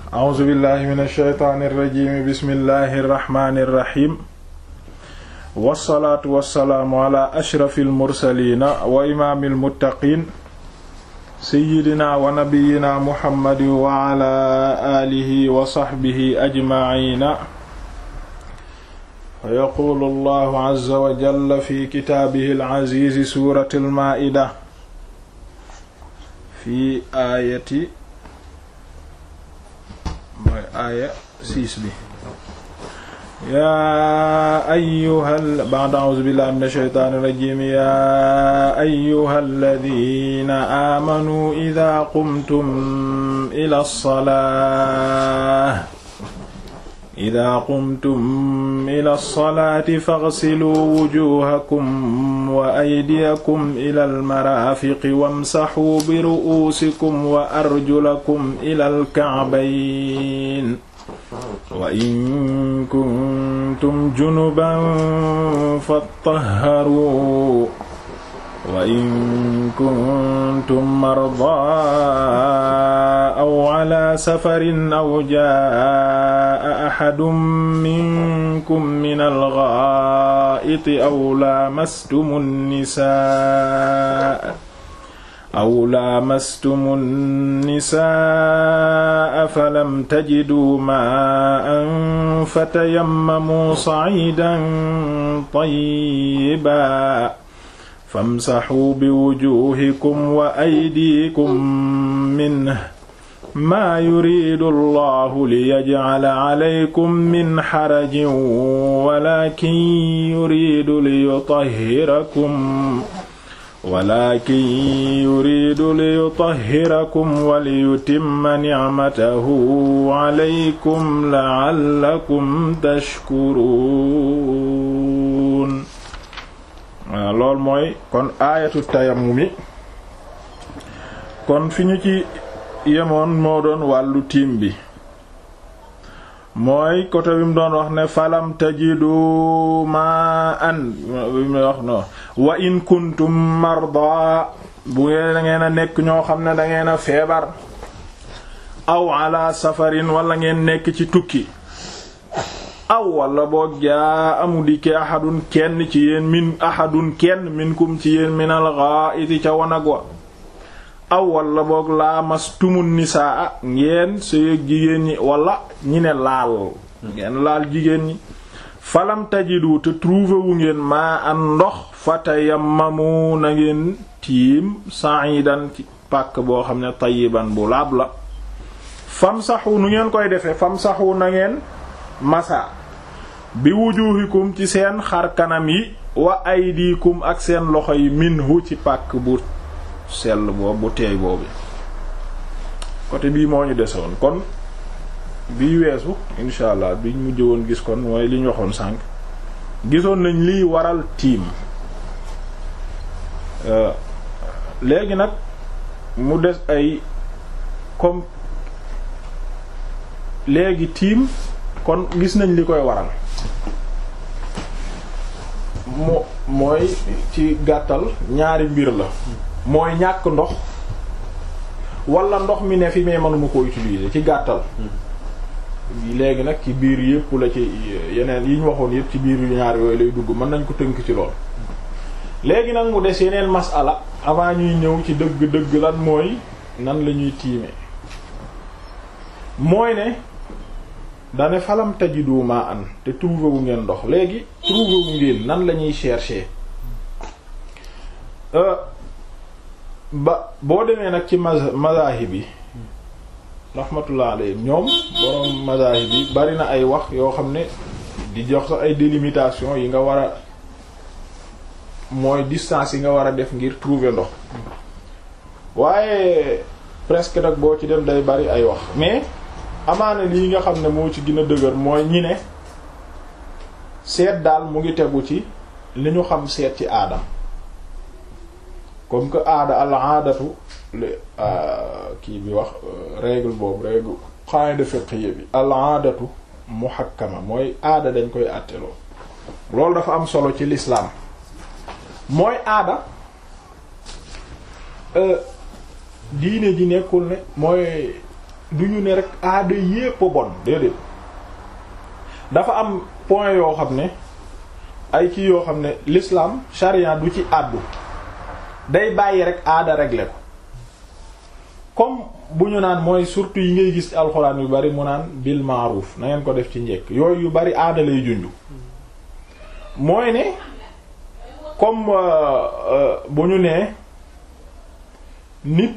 a'uuzu billahi min alsheytaani irrajimi bismillahi irrahmani irrahim wassalaatu wassalaamu ala ashrafi almursalina wa imaami almuttaqin seyidina wa nabiyina muhammadin wa ala alihi wa saxbihi ajmaciina fa yaquulu allahu azza wa jalla fi kitaabihi alazizi suurati almaa'ida fi aayati mooy aaya siis bi yaa ayyuhal ba'da a'uuzu billahi mina shaytaani rajiim yaa ayyuhal ladiina aamanuu idaa qumtum ilaa salaah idaa qumtum ilaa salaati faghsiluu wujuuhakum wa aydiyakum ilal maraafiqi wamsaxuu biru'uusikum wa arjulakum ilal ka'bayn wa in kuntum junuban fattahharuu wa in kuntum mardaa aw ala safarin aw jaa ahadun minkum minal ghaa'iti aw laamastumu nisaa aw laamastumu nisaa falam tajiduu maa'an fatayammamuu sa'iidan tayyiban famsaxuu biwujuuhikum wa aydiikum minhu maa yuriidu allahu liyajcala calaykum min xarajin walaakin yuriidu liyutahhirakum walaakin yuriidu liyutahhirakum wa liyutimma nicmatahu calaykum lacallakum tashkuruun waaw loolu mooy kon aayatu tayammumi kon fi ñu ci yemoon moo doon wàllu tiim bi mooy côté bi mu doon wax ne falam tajidu ma an bi mu wax no wa in kuntum marda bu ngeen da ngeen a nekk ñoo xam ne da ngeen a feebar aw ala safarin wala ngeen nekk ci tukki aw wala boog jaa amu dikke ahadun kenn ci yéen min ahadun kenn minkum ci yéen minal ghaa'iti ca wanag wa aw wala boog laa mastumun nisaa ngeen sëyëg jigéen ñi wala ñi ne laal ngeen laal jigéen ñi falam tajidu te trouvé wu ngeen maa an ndox fatayammamu na ngeen tiim sa'idan ci pàkk boo xam ne tayyiban bu laab la famsahu nu ngeen koy defee famsahu na ngeen masa bi wujuhikum ci seen xar kanam yi wa aydikum ak seen loxo yi minhu ci pàkk bu sell boobu bu teey boobu côté bii moo ñu desewoon kon bii weesu insha allah biñ mujj woon gis kon mooy li ñu waxoon sànq gisoon nañ liy waral tiim léegi nag mu des ay comme léegi tiim kon gis nañ li koy waral mo mooy ci gàttal ñaari mbir la mooy ñàkk ndox wala ndox mi ne fi mais mënuma ko utiliser ci gàttal léegi nag ci biir yépp la ci yeneen yi ñu waxoon yépp ci biir yu ñaar yooyu lay dugg mën nañ ko tënk ci lool léegi nag mu des yeneen masala avant ñuy ñëw ci dëgg-dëgg lan mooy nan la ñuy tiime mooy ne dane falam tajidu ma an te trouvé wu ngeen ndox léegi trouvé wu ngeen nan la ñuy chercher ba boo demee nag ci mazahib yi rahmatullah alayhim ñoom borom mazahib yi bari na ay wax yoo xam ne di jox sax ay délimitation yi nga war a mooy distance yi nga war a def ngir trouver ndox waaye presque nag boo ci dem day bari ay wax mais amaana lii nga xam ne moo ci gën a dëgër mooy ñi ne seet daal mu ngi tegu ci li ñu xam seet ci aadam comme que aada al aadatu kii bi wax règle boobu règle qaida fiqhiyya bi al aadatu muhakkama mooy aada dañ koy àtteloo loolu dafa am solo ci l'islam mooy aada diine ji nekkul ne mooy du ñu ne rek aada yépp a bon déedéet dafa am point yoo xam ne ay kii yoo xam ne l'islam charia du ci àddu day bàyyi rek aada régler ko comme bu ñu naan mooy surtout yi ngay gis ci alxuraan yu bari mu naan bil ma'ruf na ngeen ko def ci njekk yooyu yu bari aada lay junju mooy ne comme bu ñu nee nit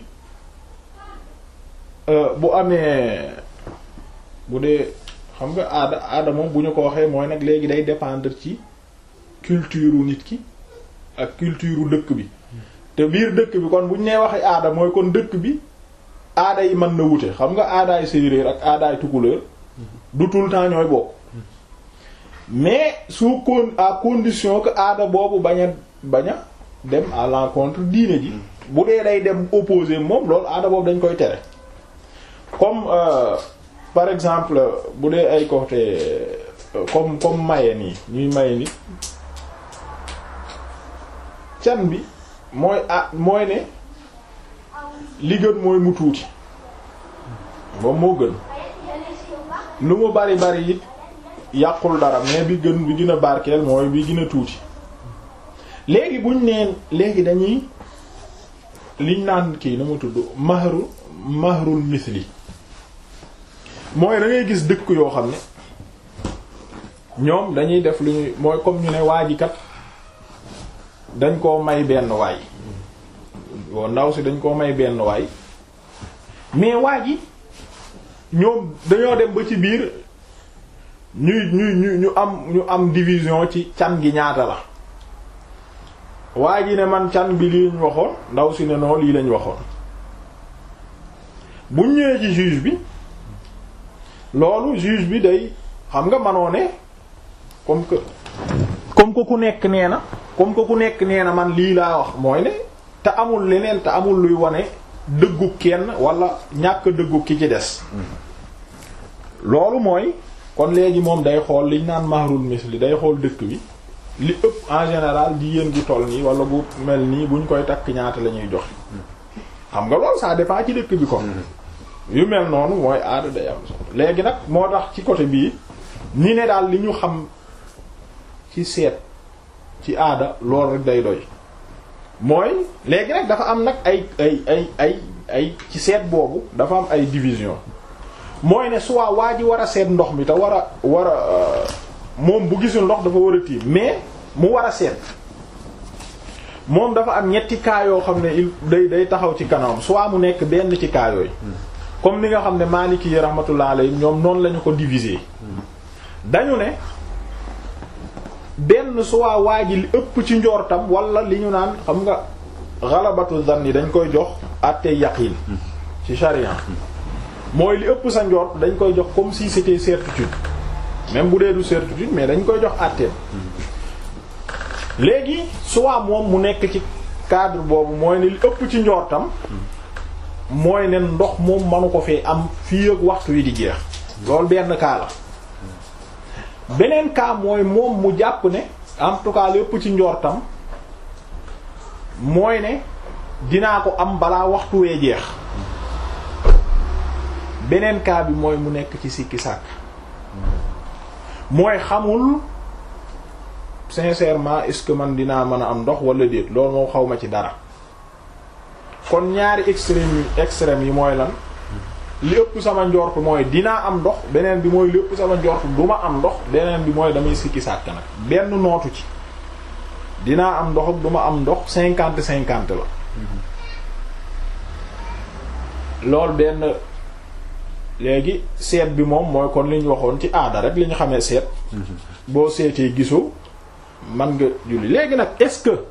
bu amee bu dee xam nga aada aada moom bu ñu ko waxee mooy nag léegi day dépendre ci culture nit ki ak culture dëkk bi te biir dëkk bi kon bu ñu nee waxee aada mooy kon dëkk bi aada yi mën na wute xam nga aadaay séeréer ak aadaay tukulóor du tout le temps ñooy bokk mais sous con à condition que aada boobu bañ a bañ a dem à l'encontre diine ji bu dee day dem opposé moom loolu aada boobu dañ koy tere comme euh, par exemple bu dee ay côté comme comme maye nii ñuy maye ni can bi mooy ah mooy ne li gën mooy mu tuuti moom moo gën lu mu bari bari it yàqul dara mais bi gën bi gën a barkeel mooy bi gën a tuuti léegi buñ neen léegi dañuy liñ naan kii na mu tudd mahru mahrul misli mooy da ngay gis dëkk yoo xam ne ñoom dañuy def lu ñuy mooy comme ñu ne waa ji kat dañ koo may benn waay woo ndaw si dañ koo may benn waay mais waa ji ñoom dañoo dem ba ci biir ñuy ñuy ñu ñu am ñu am division ci can gi ñaata la waa ji ne man can bi lii lañ waxoon ndaw si ne noo lii lañ waxoon bu ñëwee ci juge bi loolu juge bi day xam nga manoo ne comme que comme que ku nekk nee na comme que ku nekk nee na man lii laa wax mooy ne te amul leneen te amul luy wane dëggu kenn wala ñàkk dëggu ki ci des loolu mooy kon léegi moom day xool liñ naan mahrul misli day xool dëkk bi li ëpp en général jigéen gu toll nii wala bu mel nii buñ koy takk ñaata la ñuy joxe xam nga loolu ça dépend ci dëkk bi ko yu mel noonu mooy aada day am solo léegi nag moo tax ci côté bii ni ne daal li ñu xam ci seet ci aada loolu rek day doy mooy léegi nag dafa am nag ay ay ay ay ay ci seet boobu dafa am ay division mooy ne soit waa ji war a seet ndox mi te war a war a moom bu gisul ndox dafa war a tiim mais mu war a seet moom dafa am ñetti cas yoo xam ne il day day taxaw ci kanam soit mu nekk benn ci cas yooyu comme ni nga xam ne Maliki yi rahmatullah alayhi ñoom noonu lañu ko diviser dañu ne benn soit waa ji li ëpp ci njortam wala li ñu naan xam nga xalabatu zanni dañ koy jox àttee yaqin ci sharia mooy li ëpp sa njort dañ koy jox comme si c'était certitude même bu dee du certitude mais dañ koy jox àtteem léegi soit moom mu nekk ci cadre boobu mooy ne li ëpp ci njortam mooy ne ndox moom manu ko fee am fii ak waxtu wi di jeex loolu benn cas la beneen cas mooy moom mu jàpp ne en tout cas li ëpp ci njortam mooy ne dinaa ko am balaa waxtu wee jeex beneen cas bi mooy mu nekk ci sikki sàkk mooy xamul sincèrement est-ce que man dinaa mën a am ndox wala déet loolu moom xaw ma ci dara kon ñaari extrêmes yi extrêmes yi mooy lan li ëpp sama njort mooy dinaa am ndox beneen bi mooy li ëpp sama njort du ma am ndox beneen bi mooy damay sikki sàkk nag benn nootu ci dinaa am ndox ak du ma am ndox cinquante cinquante la loolu benn léegi seet bi moom mooy kon li ñu waxoon ci aada rek li ñu xamee seet boo seetee gisoo man nga julli léegi nag est-ce que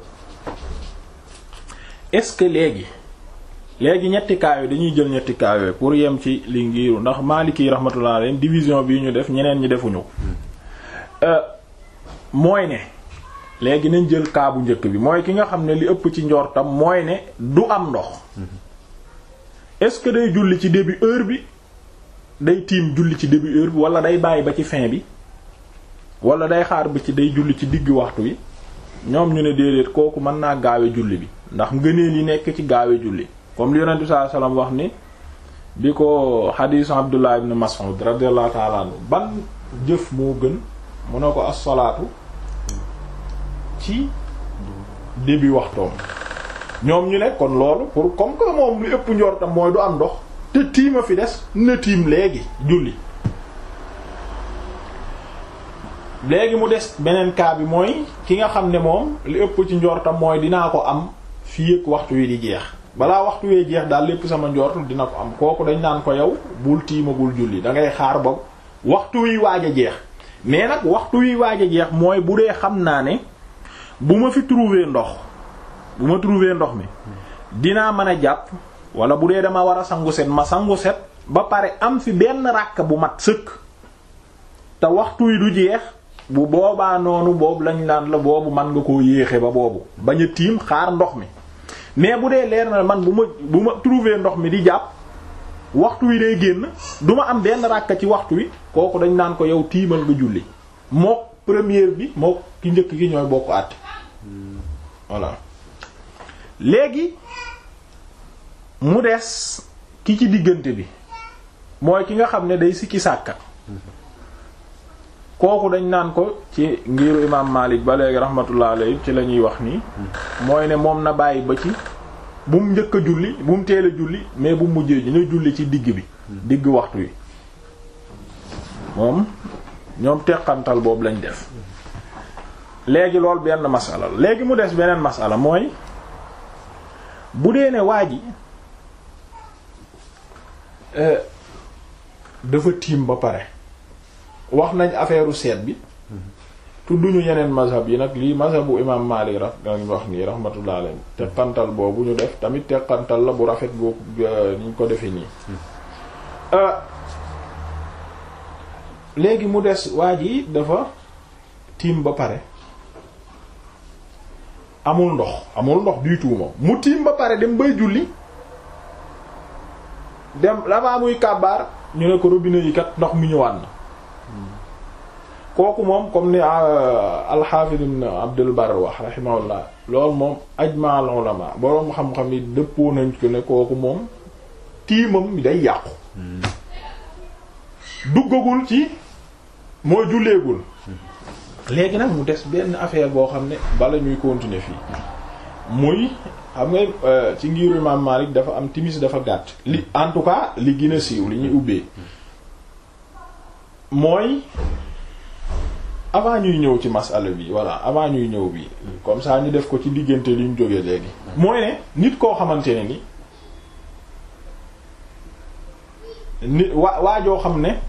est-ce que léegi léegi ñetti cas yooyu dañuy jël ñetti cas yooyu pour yem ci li ngiru ndax Maliki rahmatullah alayhi division bi ñu def ñeneen ñi defuñu ko mooy ne léegi nañ jël cas bu njëkk bi mooy ki nga xam ne li ëpp ci njortam mooy ne du am ndox est-ce que day julli ci début heure bi day tiim julli ci début heure bi wala day bàyyi ba ci fin bi wala day xaar ba ci day julli ci digg waxtu wi ñoom ñu ne déedéet kooku mën naa gaawe julli bi ndax ngëneel yi nekk ci gaawe julli comme li yonent bi sallallahu alayhi wasallam wax ni bi ko xadiisu Abdullah ibn Mas'ud radiyallahu ta'ala anhu ban jëf moo gën mu ne ko as-salaatu ci début waxtoom ñoom ñu ne kon loolu pour comme que moom lu ëpp njortam mooy du am ndox te tiima fi des na tiim léegi julli léegi mu des beneen cas bi mooy ki nga xam ne moom li ëpp ci njortam mooy dinaa ko am fii ak waxtu wi di jeex balaa waxtu wee jeex daal lépp sama njortu dina ko am kooku dañ naan ko yow bul tiima bul julli da ngay xaar ba waxtu wi waaj a jeex mais nag waxtu wi waaj a jeex mooy bu dee xam naa ne bu ma fi trouver ndox bu ma trouver ndox mi dinaa mën a jàpp wala bu dee dama war a sangu set ma sangu set ba pare am fi benn ràkk bu mat sëkk te waxtu wi du jeex bu boobaa noonu boobu lañ laan la boobu man nga koo yéexe ba boobu bañ a tiim xaar ndox mi mais bu dee leer na man bu ma bu ma trouver ndox mi di jàpp waxtu wi day génn du ma am benn ràkk ci waxtu wi kooku dañ naan ko yow tiimal nga julli mook première bi mook ki njëkk gi ñooy bokk àtte voilà léegi mu des ki ci diggante bi mooy ki nga xam ne day sikki sàkka kooku dañ naan ko ci ngiru imaam Malik ba léegi rahmatullah alayhi ci la ñuy wax nii mooy ne moom na bàyyi ba ci bu mu njëkk a julli bu mu teel a julli mais bu mu mujjee ñu julli ci digg bi digg waxtu wi moom ñoom teqantal boobu lañ def léegi loolu benn masala la léegi mu des beneen masala mooy bu dee ne waa ji dafa tiim ba pare wax nañ affaire seet bi tudduñu yeneen mazhab yi nag lii mazhabu imam Maalik raf dañ wax nii rahmatullah alayhi teqantal boobu ñu def tamit teqantal la bu rafet boobu niñ ko defee nii léegi mu des waa ji dafa tiim ba pare amul ndox amul ndox du tout moom mu tiim ba pare dem bay julli dem damaa muy kàbbaar ñu ne ko robinet yi kat ndox mi ñëwaat na kooku moom comme ni al-Hafiz ibn Abdul Barr wax rahimahullah loolu moom ajma al ulama boroom xam-xam yi dëppoo nañ ko ne kooku moom tiimam day yàqu duggagul ci mooy julleegul léegi nag mu des benn affaire boo xam ne bala ñuy continuer fii muy xam nga ci ngiru Imam Malik dafa am timis dafa gàtt li en tout cas li gën a siiw li ñuy ubbee mooy avant ñuy ñëw ci masala bi voilà avant ñuy ñëw bi comme ça ñu def ko ci diggante li ñu jógee léegi mooy ne nit koo xamante ne ni nit waa waajoo xam ne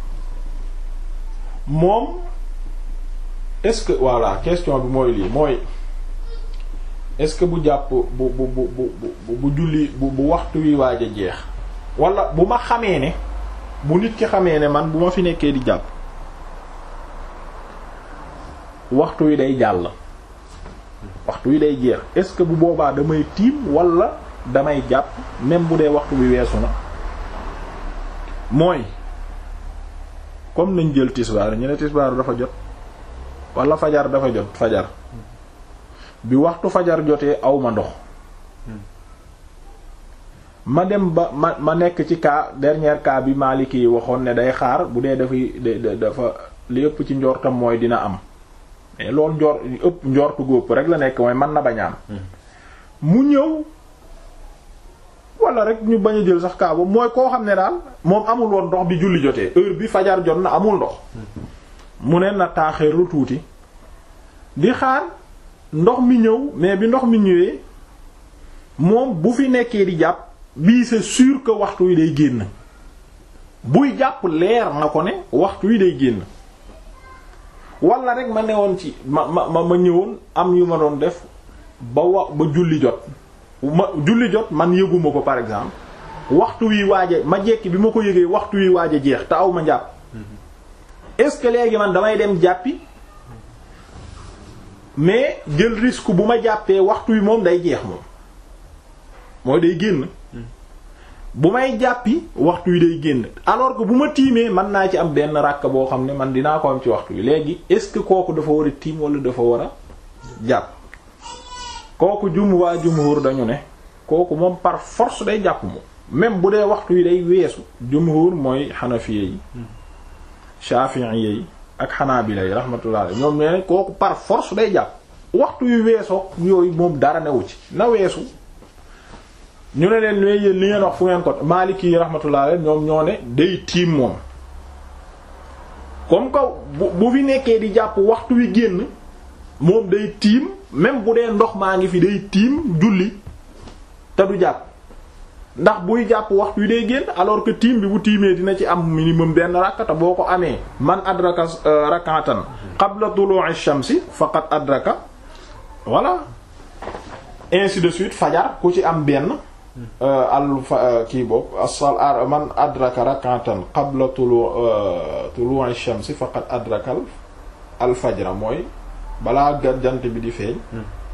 moom est-ce que voilà question bi mooy lii mooy est-ce que bu jàpp bu bu bu bu bu julli bu bu waxtu wi waaj a jeex wala bu ma xamee ne bu nit ki xamee ne man bu ma fi nekkee di jàpp waxtu wi day jàll waxtu wi day jeex est-ce que bu boobaa damay tiim wala damay jàpp même bu dee waxtu wi weesu na mooy comme nañ jël tisbaar ñu ne tisbaar dafa jot wala fajar dafa jot fajar bi waxtu fajar jotee aw ma ndox ma dem ba ma ma nekk ci cas dernier cas bi Maliki yi waxoon ne day xaar bu dee dafay dafa li ëpp ci njortam mooy dina am mais loolu njor ëpp njortu góob rek la nekk mooy mën na bañ a am mu ñëw wala rek ñu bañ a jël sax kaa boobu mooy koo xam ne daal moom amul woon ndox bi julli jotee heure bi fajar jot na amul ndox mu ne na taaxeerlu tuuti di xaar ndox mi ñëw mais bi ndox mi ñëwee moom bu fi nekkee di jàpp bii c'est sûr que waxtu wi day génn buy jàpp leer na ko ne waxtu wi day génn wala rek ma newoon ci ma ma ma ñëwoon am yu ma doon def ba wa ba julli jot ma julli jot man yëguma ko par exemple waxtu wi waaje ma jekki bi ma ko yëgee waxtu wi waaje jeex te aw ma jàpp est-ce que léegi man damay dem jàppi mais jël risque bu ma jàppee waxtu wi moom day jeex moom mooy day génn bu may jàppi waxtu wi day génn alors que bu ma tiimee mën naa ci am benn ràkk boo xam ne man dinaa ko am ci waxtu wi léegi est-ce que kooku dafa war a tiim wala dafa war a jàpp kooku jum waa jumhur dañu ne kooku moom par force day jàpp moom même bu dee waxtu yi day weesu jumhur mooy xanafiye yi shafi'i yi ak xanaabila yi rahmatullah alayhi ñoom nee kooku par force day jàpp waxtu yu weesoo yooyu moom dara newu ci na weesu ñu ne leen mais yéen li ngeen wax fu ngeen ko Maliki yi rahmatullah alayhi ñoom ñoo ne day tiim moom comme que bu bu fi nekkee di jàpp waxtu wi génn moom day tiim même bu dee ndox maa ngi fi day tiim julli te du jàpp ndax buy jàpp waxtu wi day génn alors que tiim bi bu tiimee dina ci am minimum benn rakkata boo ko amee man adraka rak'atan qabla tulu'i shamsi faqad adraka voilà ainsi de suite fajar ku ci am benn al kii boobu asal man adraka rak'atan qabla tulu tulu'i shamsi faqad adraka al fajra mooy balaa jant bi di feeñ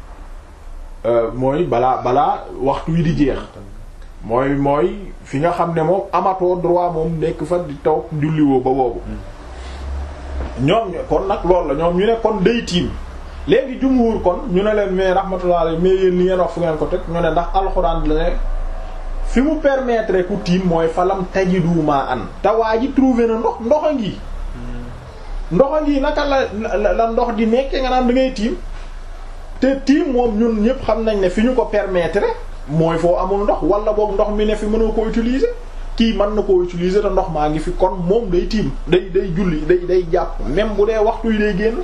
mooy balaa balaa waxtu wi di jeex mooy mooy fi nga xam ne moom amatoo droit moom nekk fa di taw julliwoo ba boobu ñoom kon nag loolu la ñoom ñu ne kon day tiim léegi jumhur kon ñu ne leen mais rahmatullah alayhi mais yéen li ngeen wax fu ngeen ko teg ñu ne ndax alxuraan la ne fi mu permettre ku tiim mooy falam tajidu ma an te waa ji trouvé na ndox ndox a ngi ndox a ngi naka la la ndox di nekkee nga naan da ngay tiim te tiim moom ñun ñëpp xam nañ ne fi ñu ko permettre mooy foo amul ndox wala boog ndox mi ne fi mënoo ko utiliser kii mën na koo utiliser te ndox maa ngi fi kon moom day tiim day day julli day day jàpp même bu dee waxtu yi day génn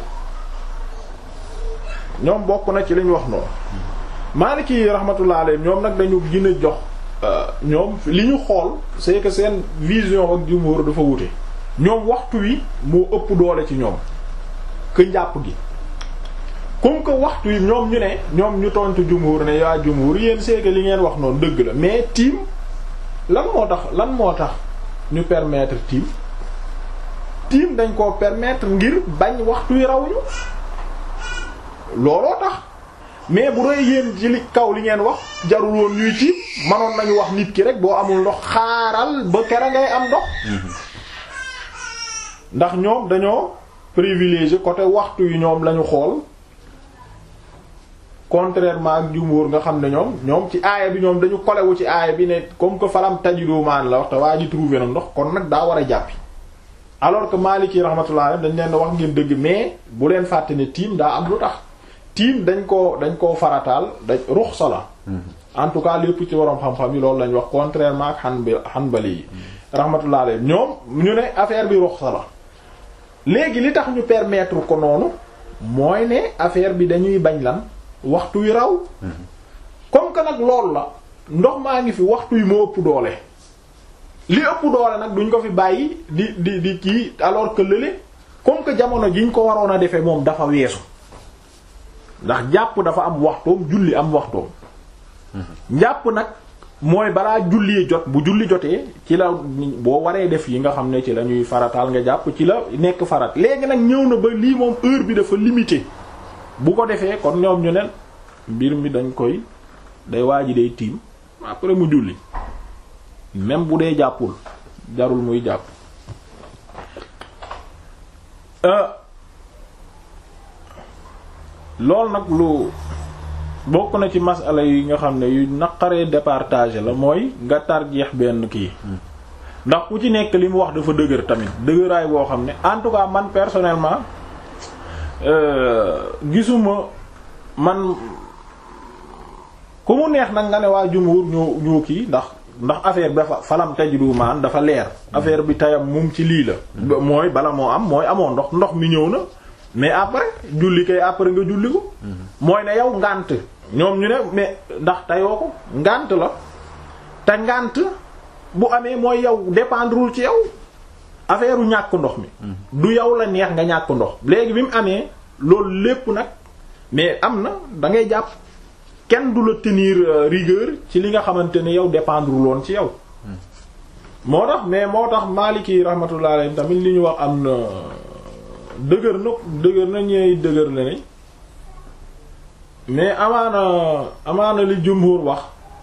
ñoom bokk na ci li ñu wax noonu Maliki rahmatullah alayhi ñoom nag dañu gën a jox ñoom li ñu xool c'est que seen vision ak jumhur dafa wute ñoom waxtu wi moo ëpp doole ci ñoom que njàpp gi comme que waxtu yi ñoom ñu ne ñoom ñu tontu jumhur ne yaa jumhur yéen c'est que li ngeen wax noonu dëgg la mais tiim lan moo tax lan moo tax ñu permettre tiim tiim dañ koo permettre ngir bañ waxtu yi raw ñu looloo tax mais bu dee yéen ci li kaw li ngeen wax jarul woon ñuy tiim manoon nañu wax nit ki rek boo amul ndox xaaral ba kera ngay am ndox ndax ñoom dañoo privilégié côté waxtu yi ñoom lañu xool contrairement ak jumhur nga xam ne ñoom ñoom ci aaya bi ñoom dañu kolewu ci aaya bi ne comme que falam tajidu maan la wax te waa ji trouvé na ndox kon nag daa war a jàppi alors que Maliki rahmatullah dañ leen wax ngeen dëgg mais bu leen fàtte ne tiim daa am lu tax tiim dañ koo dañ koo farataal dañ ruxsa la en tout cas lépp ci waroom xam-xam yi loolu lañ wax contrairement ak xan Hanbali yi rahmatullah alayhi ñoom ñu ne affaire bi ruxsa la léegi li tax ñu permettre ko noonu mooy ne affaire bi dañuy bañ lan waxtu wi raw comme que nag loolu la ndox maa ngi fi waxtu yi moo ëpp doole li ëpp doole nag duñ ko fi bàyyi di di di kii alors que lële comme que jamono jiñ ko waroon a defee moom dafa weesu ndax jàpp dafa am waxtoom julli am waxtoom njàpp nag mooy balaa julli jot bu julli jotee ci la boo waree def yi nga xam ne ci la ñuy farataal nga jàpp ci la nekk farat léegi nag ñëw na ba lii moom heure bi dafa limité bu ko defee kon ñoom ñu ne mbir mi dañ koy day waa ji day tiim après mu julli même bu dee jàppul jarul muy jàpp loolu nag lu bokk na ci masala yi nga xam ne yu naqaree départager la mooy nga tarjeex benn kii ndax ku ci nekk li mu wax dafa dëgër tamit dëgëraay boo xam ne en tout cas man personnellement gisuma man ku mu neex nag nga ne waa jumhur ñoo ñoo kii ndax ndax affaire bi dafa falam tajidu maan dafa leer affaire bi tayam mum ci lii la mooy bala moo am mooy amoo ndox ndox mi ñëw na mais après julli kay après nga julli ko mooy ne yow ngànt ñoom ñu ne mais ndax tayoo ko ngànt la te ngànt bu amee mooy yow dépendrewul ci yow affaire u ñàkk ndox mi du yow la neex nga ñàkk ndox léegi bi mu amee loolu lépp nag mais am na da ngay jàpp kenn du la tenir rigueur ci li nga xamante ne yow dépendrewul woon ci yow moo tax mais moo tax Maliki rahmatullah alayhi tamit li ñu wax am na dëgër na dëgër na ñeey dëgër la ne mais amaana amaana li jumhur wax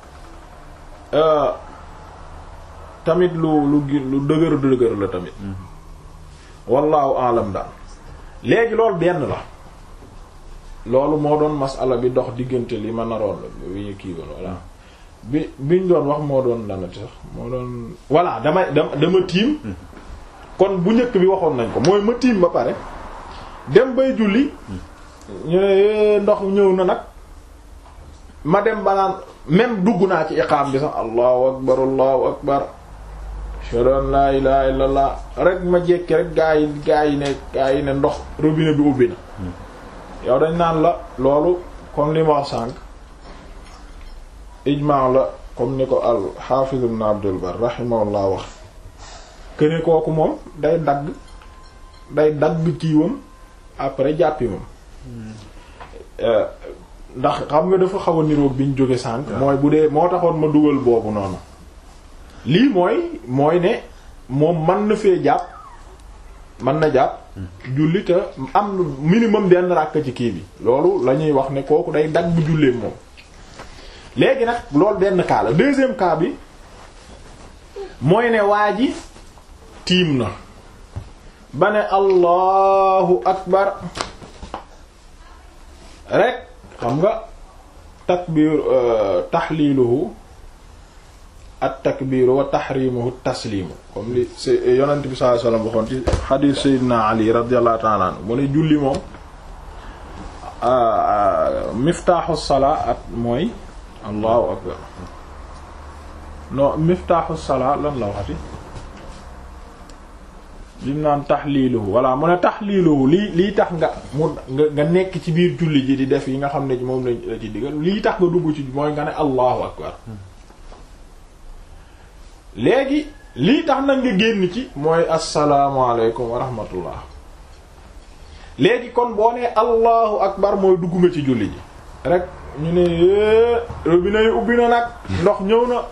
tamit lu lu lu dëgër dëgër la tamit wallahu alam daal léegi loolu benn la loolu moo doon masala bi dox diggante li ma naroon la bi kii woon voilà bi biñ doon wax moo doon lanati sax moo doon voilà dama dama dama tiim kon bu njëkk bi waxoon nañ ko mooy ma tiim ba pare dem bay julli ñu ne ndox ñëw na nag ma dem banaan même dugg naa ci iqaam bi sax allahu akbar allahu akbar ashhadu an la ilaha illallah rek ma jekki rek gaa yi gaa yi ne gaa yi ne ndox robinet bi ubbi na yow dañ naan la loolu comme li ma wax sànq ijmaa la comme ni ko al hafiz ibn abdul bar rahimahullah wax këne kooku moom day dagg day dagg kiiwam après jàppi moom ndax xam nga dafa xaw a niroog bi ñu jóge sànq mooy bu dee moo taxoon ma dugal boobu noonu lii mooy mooy ne moom man na fee jàpp man na jàpp julli te am minimum benn ràkk ci kii bi loolu la ñuy wax ne kooku day dagg jullee moom léegi nag loolu benn cas la deuxième cas bi mooy ne waa ji tiim na ba ne allahu akbar rek xam nga takbir tahliluhu at takbiru wa tahrimuhu taslimu comme li s yonent bi sallallahu alayhi wasallam waxoon ci hadith sayyidina ali radiyallahu ta'ala anhu mu ne julli moom miftaaxu salaa at mooy allahu akbar non miftaaxu salaa lan la waxati lim naan tahliluhu walla mu ne tahliluhu lii lii tax nga mu nga nga nekk ci biir julli ji di def yi nga xam ne moom la ci diggal lii tax nga dugg ci mooy nga ne allahu akbar léegi lii tax nag nga génn ci mooy asalaamaaleykum wa rahmatullah léegi kon boo nee allahu akbar mooy dugg nga ci julli ji rek ñu ne robinet yi ubbi na nag ndox ñëw na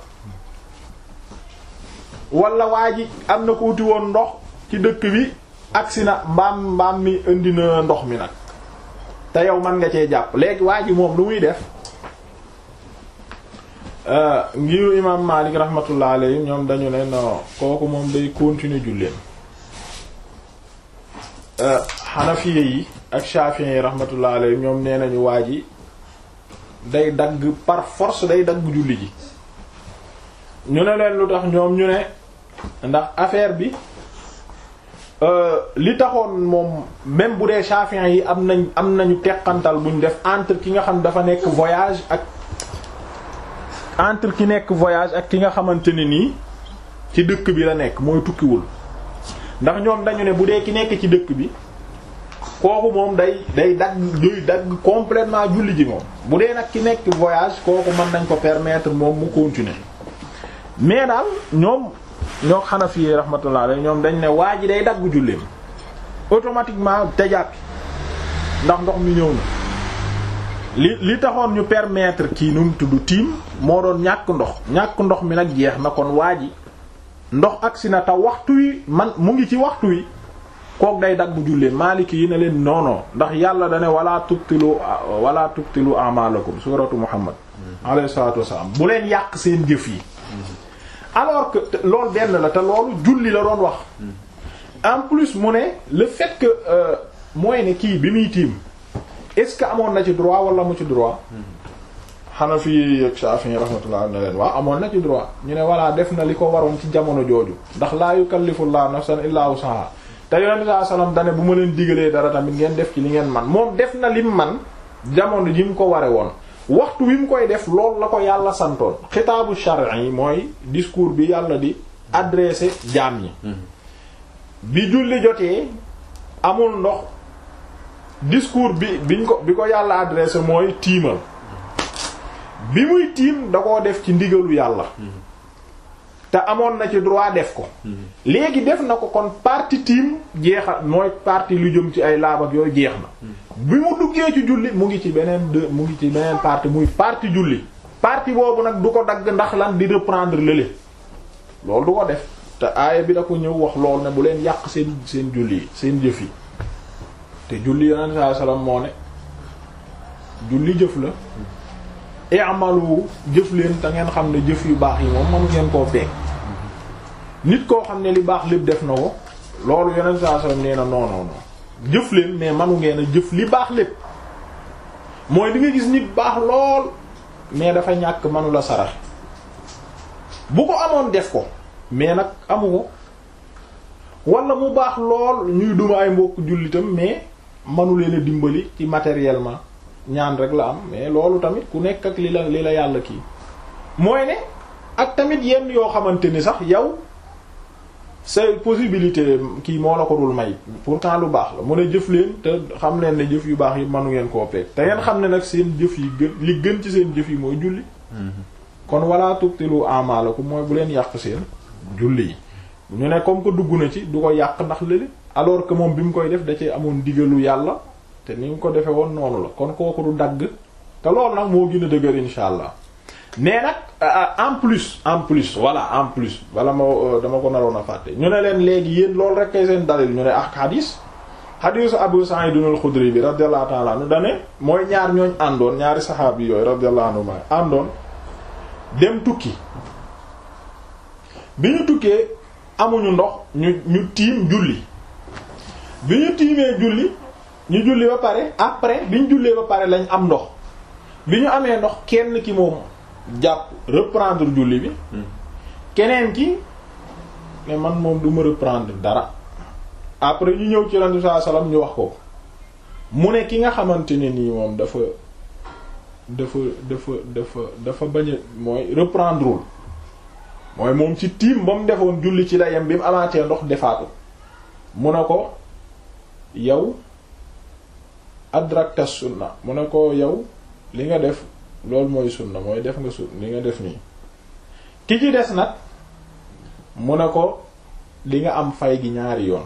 wala waa ji am na ko wuti woon ndox ci dëkk bi agsi na mbaam mbaam mi indi na ndox mi nag te yow man nga cee jàpp léegi waa ji moom lu muy def ngiru imam Malik rahmatullah alayhi ñoom dañu ne non kooku moom day continuer julleen Hanafiya yi ak Shafi'i yi rahmatullah alayhi ñoom nee nañu waa ji day dagg par force day dagg julli ji ñu ne leen lu tax ñoom ñu ne ndax affaire bi li taxoon moom même bu dee Shafi'i yi am nañ am nañu teqantal buñ def entre ki nga xam dafa nekk voyage ak entre ki nekk voyage ak ki nga xamante ne nii ci dëkk bi la nekk mooy tukkiwul ndax ñoom dañu ne bu dee ki nekk ci dëkk bi kooku moom day day dagg day dagg complètement julli ji moom bu dee nag ki nekk voyage kooku mën nañ ko permettre moom mu continuer mais daal ñoom ñoo Hanafi yi rahmatullah alayhi ñoom dañ ne waa ji day dagg julleem automatiquement te jàppi ndax ndox mi ñëw na li li taxoon ñu permettre kii nu mu tudd tiim moo doon ñàkk ndox ñàkk ndox mi nag jeex na kon waa ji ndox agsi na te waxtu wi man mu ngi ci waxtu wi kook day dagg julleen maaliki yi ne leen noonon ndax yàlla dane wala tubtilu wala tubtilu a'malakum suratu muhammad alayhi salatu wassalam bu leen yàq seen jëf yi alors que loolu benn la te loolu julli la doon wax en plus mu ne le fait que mooy ne kii bi muy tiim est-ce que amoon na ci droit wala mu ci droit Hanafi ak Shafi'i rahmatullah ne leen waaw amoon na ci droit ñu ne voilà def na li ko waroon ci jamono jooju ndax laa yukallifullahu nafsan illa wusaha te yonent saa sallam dane bu ma leen digalee dara tamit ngeen def ci li ngeen man moom def na lim man jamono ji mu ko ware woon waxtu wi mu koy def loolu la ko yàlla santoon xitaabu shar'i yi mooy discours bi yàlla di adressé jaam yi bi julli jotee amul ndox discours bi biñ ko bi ko yàlla adressé mooy tiimal bi muy tiim da koo def ci ndigalu yàlla te amoon na ci droit def ko léegi def na ko kon partie tiim jeexal mooy partie lu jëm ci ay laab ak yooyu jeex na bi mu duggee ci julli mu ngi ci beneen de mu ngi ci beneen partie muy partie julli partie boobu nag du ko dagg ndax lan di reprendre lële loolu du ko def te aaya bi da ko ñëw wax loolu ne bu leen yàq seen seen julli yi seen jëf yi te julli yonent sallallahu alayhi wasallam moo ne julli jëf la i'malu jëf leen te ngeen xam ne jëf yu baax yi moom mënu ngeen koo beeg nit koo xam ne li baax lépp def na ko loolu yonent sallallahu alayhi wasallam nee na non non non jëf leen mais manu ngeen a jëf li baax lépp mooy di nga gis nit baax lool mais dafa ñàkk manu la sarax bu ko amoon def ko mais nag amu ko wala mu baax lool ñuy duma ay mbokk jullitam mais manu leen a dimbali ci matériellement ñaan rek la am mais loolu tamit ku nekk ak li la li la yàlla kii mooy ne ak tamit yenn yoo xamante ni sax yow say possibilité kii moo la ko dul may pourtant lu baax la mu ne jëf leen te xam leen ne jëf yu baax yi manu ngeen koo peeg te ngeen xam ne nag seen jëf yi gën li gën ci seen jëf yi mooy julli kon wala tubtilu a'malakum mooy bu leen yàq seen julli yi ñu ne comme que dugg na ci du ko yàq ndax lële alors que moom bi mu koy def da cee amoon digalu yàlla te ni mu ko defee woon noonu la kon kooku du dagg te loolu nag moo gën a dëgër insha allah mais nag en plus en plus voilà en plus wala ma dama ko naroon a fàtte ñu ne leen léegi yéen loolu rek kay seen dalil ñu ne ak hadis hadisu Abu Sa'id al-Khudri bi radiyallahu ta'ala anhu dane mooy ñaar ñooñ àndoon ñaari saxaab yi yooyu radiyallahu anhu ma àndoon dem tukki bi ñu tukkee amuñu ndox ñu ñu tiim julli bi ñu tiimee julli ñu julli ba pare après bi ñu jullee ba pare lañ am ndox bi ñu amee ndox kenn ki moom jàpp reprendre julli bi keneen ki ne man moom du ma reprendre dara après ñu ñëw ci Yonent bi sallallahu alayhi wasallam ñu wax ko mu ne ki nga xamante ne nii moom dafa dafa dafa dafa dafa bañ a mooy reprendrewul mooy moom ci tiim ba mu defoon julli ci la yem bi mu amaatee ndox defaatu mu ne ko yow adrakta sunna mu ne ko yow li nga def loolu mooy sunna mooy def nga sun li nga def nii ki ci des nag mu ne ko li nga am fay gi ñaari yoon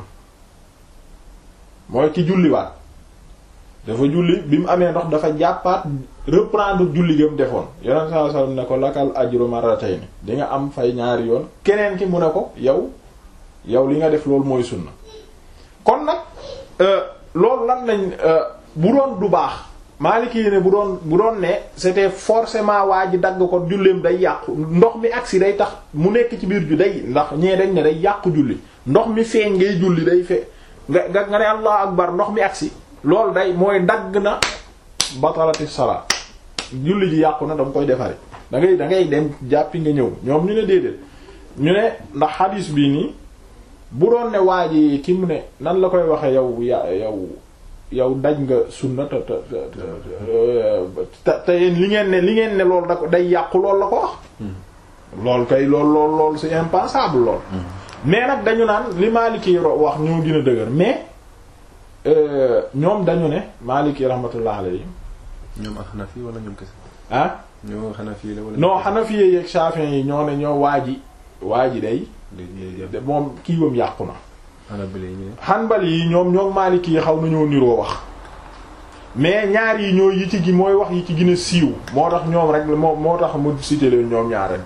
mooy ki julliwaat dafa julli bi mu amee ndox dafa jàppaat reprendre julli gam defoon yonent sallallahu alayhi wasallam ne ko lakal ajru marratayn di nga am fay ñaari yoon keneen ki mu ne ko yow yow li nga def loolu mooy sunna kon nag loolu lan lañ bu doon du baax Maliki yi ne bu doon bu doon ne c'était forcément waa ji dagg ko julleem day yàqu ndox mi agsi day tax mu nekk ci biir ju day ndax ñee dañ ne day yàqu julli ndox mi feeñ ngay julli day fe nga nga nga ne allah akbar ndox mi agsi loolu day mooy dagg na batalati salaa julli ji yàqu na danga koy defari da ngay da ngay dem jàppi nga ñëw ñoom ñu ne déedéet ñu ne ndax xadiis bii nii bu doon ne waa ji ki mu ne nan la koy waxe yow ya yow yow daj nga sunna te te te te yéen li ngeen ne li ngeen ne loolu da ko day yàqu loolu la ko wax loolu kay lool lool lool c'est impensable lool mais nag dañu naan li Maliki wax ñoo gën a dëgër mais ñoom dañu ne Maliki rahmatullah alayhi ñoom ak Hanafi wala ñoom kese ah ñoo Hanafi la wala non Hanafi yeeg Shafi'i yi ñoo ne ñoo waa ji waa ji day de moom kiiwam yàqu na Hanabila yi ñu ne Hanbali yi ñoom ñoom Maliki yi xaw nañoo niroo wax mais ñaar yi ñoo yi ci gi mooy wax yi ci gën a siiw moo tax ñoom rek moo moo tax mu cité leen ñoom ñaar rek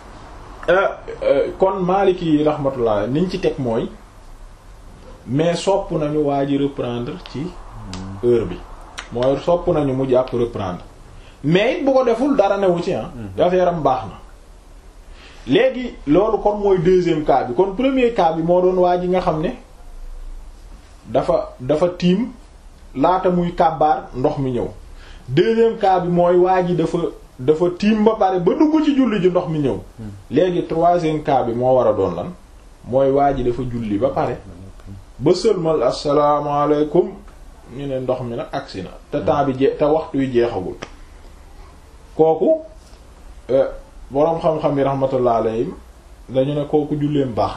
kon Maliki yi rahmatullah niñ ci teg mooy mais sopp nañu waa ji reprendre ci heure bi mooy sopp nañu mu jàpp reprendre mais it bu ko deful dara newu ci ah affaire am baax na léegi loolu kon mooy deuxième cas bi kon premier cas bi moo doon waa ji nga xam ne dafa dafa tiim laata muy kàbbaar ndox mi ñëw deuxième cas bi mooy waa ji dafa dafa tiim ba pare ba dugg ci julli ji ndox mi ñëw léegi troisième cas bi moo war a doon lan mooy waa ji dafa julli ba pare ba sëlmal asalaamaaleykum ñu ne ndox mi nag agsi na te temps bi jee te waxtu wi jeexagul kooku boroom xam-xam yi rahmatullah alayhim dañu ne kooku julleem baax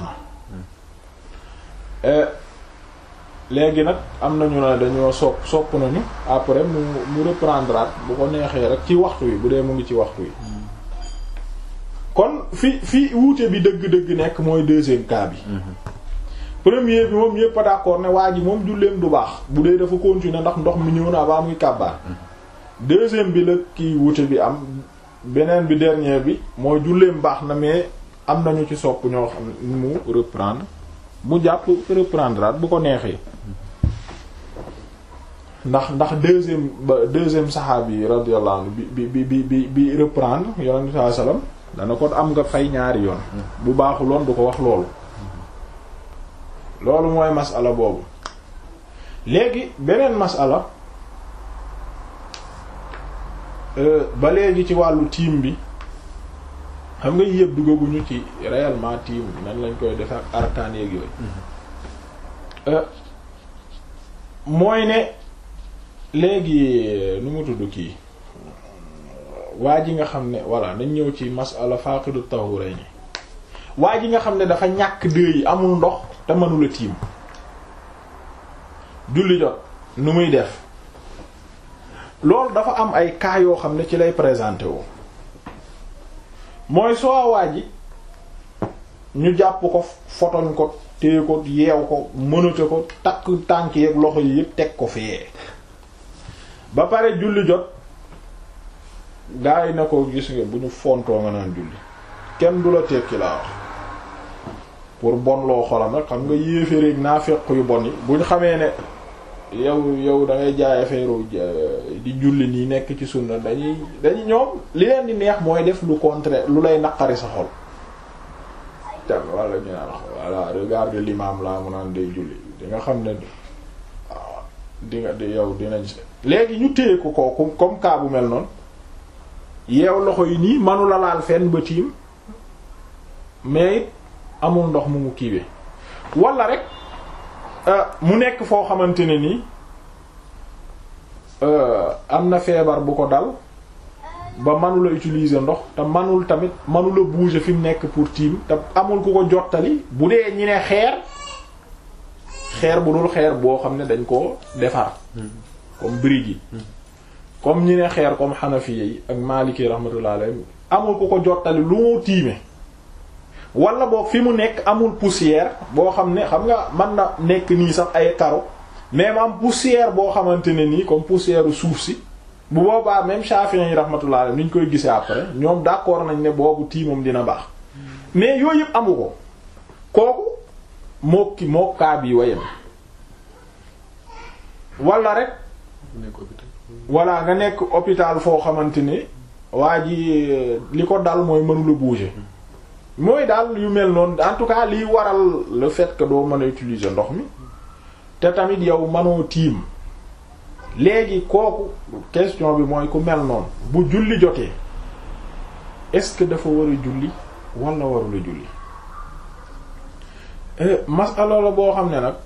na léegi nag am nañu ne dañoo sopp sopp nañu après mu mu reprendre at bu ko neexee rek ci waxtu wi bu dee mu ngi ci waxtu wi kon fi fi wuute bi dëgg-dëgg nekk mooy deuxième cas bi premier bi moom yépp a d'accord ne waa ji moom julleem du baax bu dee dafa continuer ndax ndox mi ñëw na ba muy kàbbaar deuxième bi la kii wuute bi am beneen bi dernier bi mooy julleem baax na mais am nañu ci sopp ñoo xam mu reprendre mu jàpp reprendre at bu ko neexee ndax ndax deuxième ba deuxième saxaabi yi radiyallahu anhu bi bi bi bi bi reprendre yonent bi sallallahu alayhi wasallam dana ko am nga fay ñaari yoon bu baaxuloon du ko wax loolu loolu mooy masala boobu léegi beneen masala ba léegi ci wàllu tiim bi xam nga yëpp duggaguñu ci réellement tiim nan lañ koy def ak arkaan yeeg yooyu mooy ne léegi nu mu tudd kii waa ji nga xam ne voilà nañ ñëw ci masala faqidu tahurayni waa ji nga xam ne dafa ñàkk dëy yi amul ndox te mënula tiim julli jot nu muy def loolu dafa am ay cas yoo xam ne ci lay présenté woo mooy soo waa ji ñu jàpp ko fotoñ ko téye ko yeew ko mënate ko takk tànk yeeg loxo yi yëpp teg ko fee ba pare julli jot gaa yi na ko gis nga bu ñu fontoo nga naan julli kenn du la tekki laa wax pour bon loo xolam rek xam nga yéeféreeg naa fekk yu bon yi bu ñu xamee ne yow yow da ngay jaay affaire di julli nii nekk ci sunna dañuy dañuy ñoom li leen di neex mooy def lu contraire lu lay naqari sa xol te wala ñu naan voilà regarde l'imam la mu naan day julli di nga xam ne di nga di yow dinañ léegi ñu téye ko kooku comme cas bu mel noonu yeew loxo yi nii manula laal fenn ba tiim mais it amul ndox mu mu kiiwee wala rek mu nekk foo xamante ne nii am na feebar bu ko dal ba manula utiliser ndox te manul tamit manula bouger fi mu nekk pour tiim te amul ku ko jottali bu dee ñi ne xeer xeer bu dul xeer boo xam ne dañ ko defar comme brique yi comme ñi ne xeer comme Hanafiya yi ak Maliki rahmatullah alayhi amul ku ko jottali lu moo tiime wala boog fi mu nekk amul poussière boo xam ne xam nga mën na nekk nii sax ay karo mais am poussière boo xamante ne nii comme poussière suuf si bu boobaa même Shafi'i yi rahmatullah alayhi ni ñu koy gisee après ñoom d'accord nañ ne boobu tiimam dina baax mais yooyu yëpp amu ko kooku moo ki moo kaa bi wayam wala rek wala nga nekk hôpital foo xamante ne waa ji li ko dal mooy mënula bouger mooy daal yu mel noonu en tout cas liy waral le fait que doo mën a utiliser ndox mi te tamit yow mënoo tiim léegi kooku question bi mooy ku mel noonu bu julli jotee est-ce que dafa war a julli wala warula julli masala la boo xam ne nag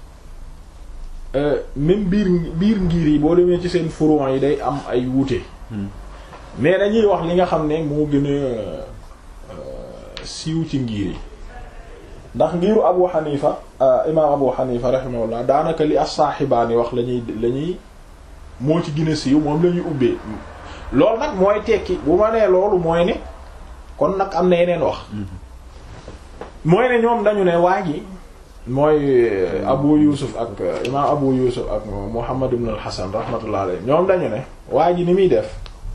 même biir biir ngir yi boo demee ci seen furon yi day am ay wuute mais dañuy wax li nga xam ne moo gën a siiw ci ngir yi ndax ngiru Abu Hanifa imaam Abu Hanifa rahimahullah daanaka li as-saaxibaani wax lañuy lañuy moo ci gën a siiw moom la ñuy ubbee loolu nag mooy tekki bu ma nee loolu mooy ne kon nag am na yeneen wax mooy ne ñoom dañu ne waa ji mooy Abu Yusuf ak imaam Abu Yusuf ak Muhammad ibn al-Hasan rahmatullah alayhi ñoom dañu ne waa ji ni muy def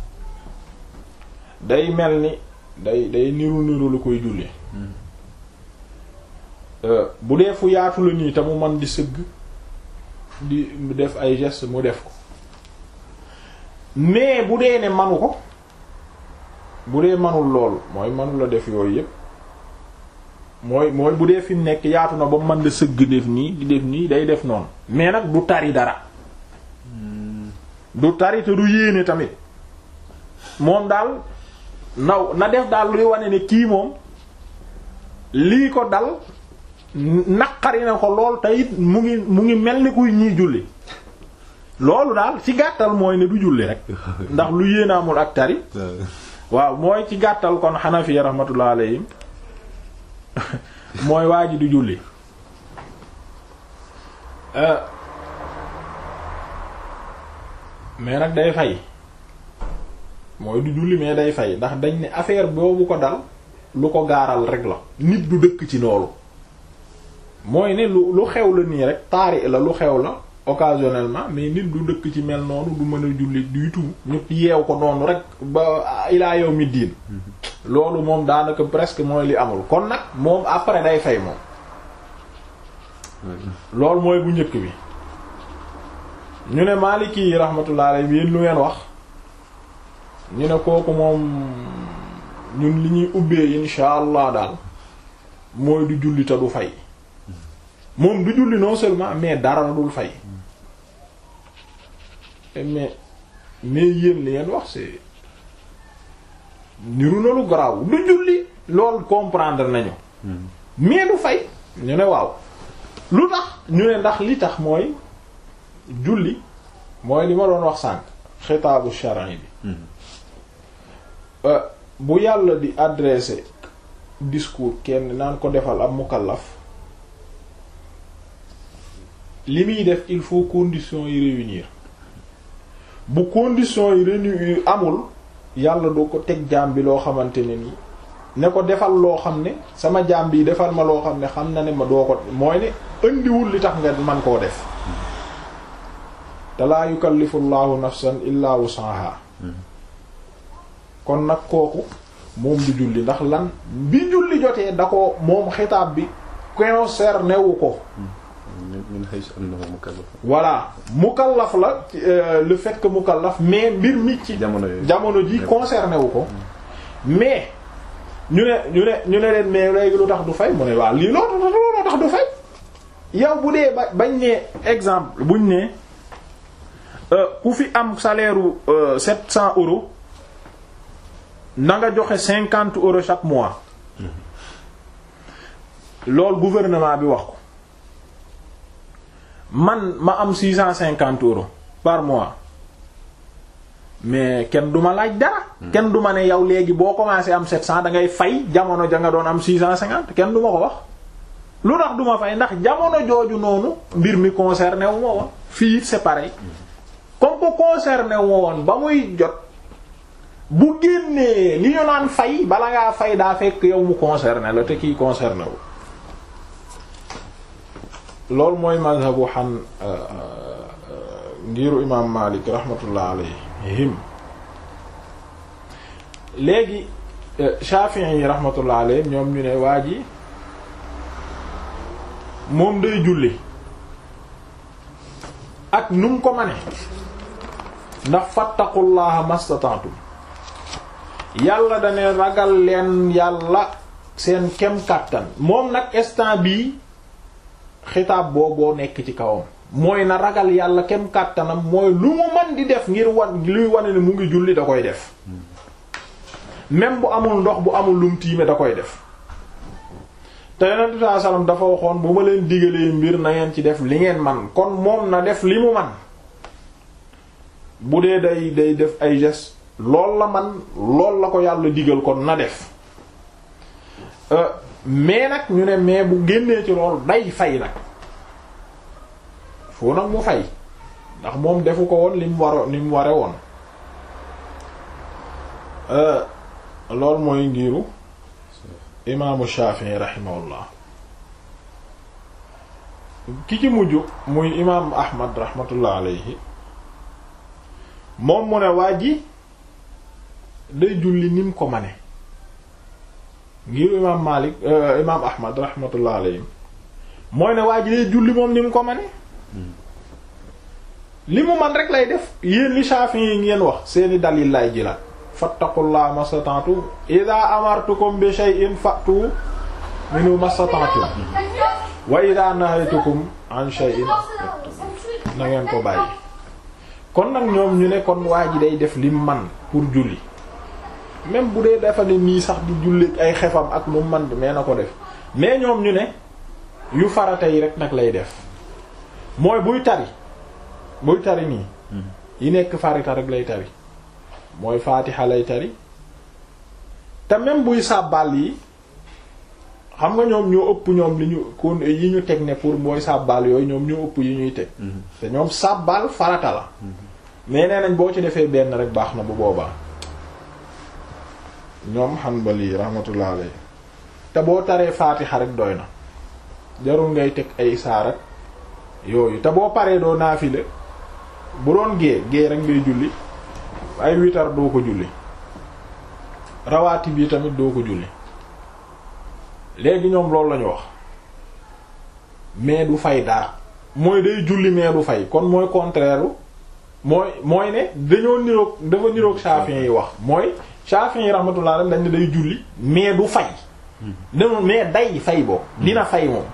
day mel ni day day niru niru lu koy julli bu dee fu yaatu la nii te mu man di sëgg di def ay gestes mu def ko mais bu dee ne manu ko bu dee manul lool mooy manu la def yooyu yépp mooy mooy bu dee fi mu nekk yaatu na ba mën da sëgg def nii di def nii day def noonu mais nag du tari dara du tari te du yéene tamit moom daal naw na def daal luy wane ne kii moom lii ko dal naqari na ko lool te it mu ngi mu ngi mel ni kuy ñii julli loolu daal ci gàttal mooy ne du julli rek ndax lu yéene amul ak tari waaw mooy ci gàttal kon Hanafi rahmatullah alayhim mooy waa ji du julli mais nag day fay mooy du julli mais day fay ndax dañ ne affaire boobu ko dal lu ko gaaral rek la nit du dëkk ci loolu mooy ne lu lu xew la nii rek taari la lu xew la occasionnellement mais nit du dëkk ci mel noonu du mën a julli du tout ñu yeew ko noonu rek ba ilaa yow mi diin loolu moom daanaka presque mooy li amul kon nag moom après day fay moom loolu mooy bu njëkk bi ñu ne Maliki yi rahmatullah alayhi yéen lu ngeen wax ñu ne kooku moom ñun li ñuy ubbee insha allah daal mooy du julli te du fay moom du julli non seulement mais dara dul fay mais mais yéen li ngeen wax c'est niru na lu garaaw du julli loolu comprendre nañu mais du fay ñu ne waaw lu tax ñu ne ndax li tax mooy julli mooy li ma doon wax sànq xitaabu shar'i bi bu yàlla di adresser discours kenn naan ko defal ab mukallaf li muy def il faut conditions yi réunir bu conditions yi réunir amul yàlla doo ko teg jaam bi loo xamante ne nii ne ko defal loo xam ne sama jaam bi defal ma loo xam ne xam na ne ma doo ko mooy ne indiwul li tax nga man koo def te laa yukallifu llahu nafsan illa wusaha kon nag kooku moom du julli ndax lan bi julli jotee da ko moom xitaab bi concerné wu ko min haythu annahu mukallaf voilà mukallaf la le fait que mukallaf mais mbir mi ci jamono yooyu jamono ji concerné wu ko mais ñu ne ñu ne ñu ne leen mais léegi lu tax du fay mu ne waaw lii loolu looloo tax du fay yow bu dee ba bañ ne exemple buñ ne ku fi am salaire u sept cent euros na nga joxe cinquante euros chaque mois loolu gouvernement bi wax ko man ma am six cent cinquante euros par mois mais kenn du ma laaj dara. kenn du ma ne yow léegi boo commencé am sept cent da ngay fay jamono ja nga doon am six cent cinquante kenn du ma ko wax. lu tax du ma fay ndax jamono jooju noonu mbir mi concerné wu ma woon fii it c'est pareil comme que concerné wu ma woon ba muy jot bu génnee li ñu naan fay bala ngaa fay daa fekk yow mu concerné la te kii concerné wu. loolu mooy mazhabu xan ngiru imaam Malik rahmatullah alayhim léegi Shafi'i yi rahmatullah alayhim ñoom ñu ne waa ji moom day julli ak nu mu ko mane ndax fattaqullaha mastata'tum yàlla dane ragal leen yàlla seen kem kàttan moom nag instant bii xitaab booboo nekk ci kawam mooy na ragal yàlla kem kàttanam mooy lu mu man di def ngir wan luy wane ne mu ngi julli da koy def même bu amul ndox bu amul lum tiime da koy def te yonent bi sallallahu alayhi wasallam dafa waxoon bu ma leen digalee mbir na ngeen ci def li ngeen man kon moom na def li mu man bu dee day day def ay gestes lool la man lool la ko yàlla digal kon na def mais nag ñu ne mais bu génnee ci lool day fay nag foo nag mu fay ndax moom defu ko woon li mu waro li mu ware woon loolu mooy ngiru imaamu Shafi'i rahimahullah ki ci mujj muy imaam Ahmad rahmatullah alayhi moom mu ne waa ji day julli ni mu ko mane ngiru imaam Malik imaam Ahmad rahmatullah alayhi mooy ne waa ji day julli moom ni mu ko mane li mu man rek lay def yéen li Shafi'i yi ngeen wax seeni dalil lay jëlaat fattaqullaha mastata'tum idha amartukum bi shay'in fa'tu minhu mastata'tum wa idha nahaytukum an shay'in na ngeen ko bàyyi kon nag ñoom ñu ne kon waa ji day def lim man pour julli même bu dee dafa ne nii sax di julli ay xefam ak lu man mais na ko def mais ñoom ñu ne yu farata yi rek nag lay def mooy buy tari buy tari nii yi nekk farata rek lay tari mooy faatixa lay tari te même buy sàbbal yi xam nga ñoom ñoo ëpp ñoom li ñu kon yi ñu teg ne pour booy sàbbal yooyu ñoom ñoo ëpp yi ñuy teg te ñoom sàbbal farata la mais nee nañ boo ci defee benn rek baax na bu boobaa ñoom Hanbali rahmatullah alayhi te boo taree faatixa rek doy na jarul ngay teg ay saarak yooyu te boo paree doo naafile bu doon gée gée rek ngay julli ay witar doo ko julli rawaati bi tamit doo ko julli léegi ñoom loolu lañu wax mais du fay dara mooy day julli mais du fay kon mooy contraire mooy mooy ne dañoo niroog dafa niroog Shafi'i yi wax mooy Shafi'i yi rahmatullah alayhi dañ ne day julli mais du fay danoon mais day fay boobu dina fay moom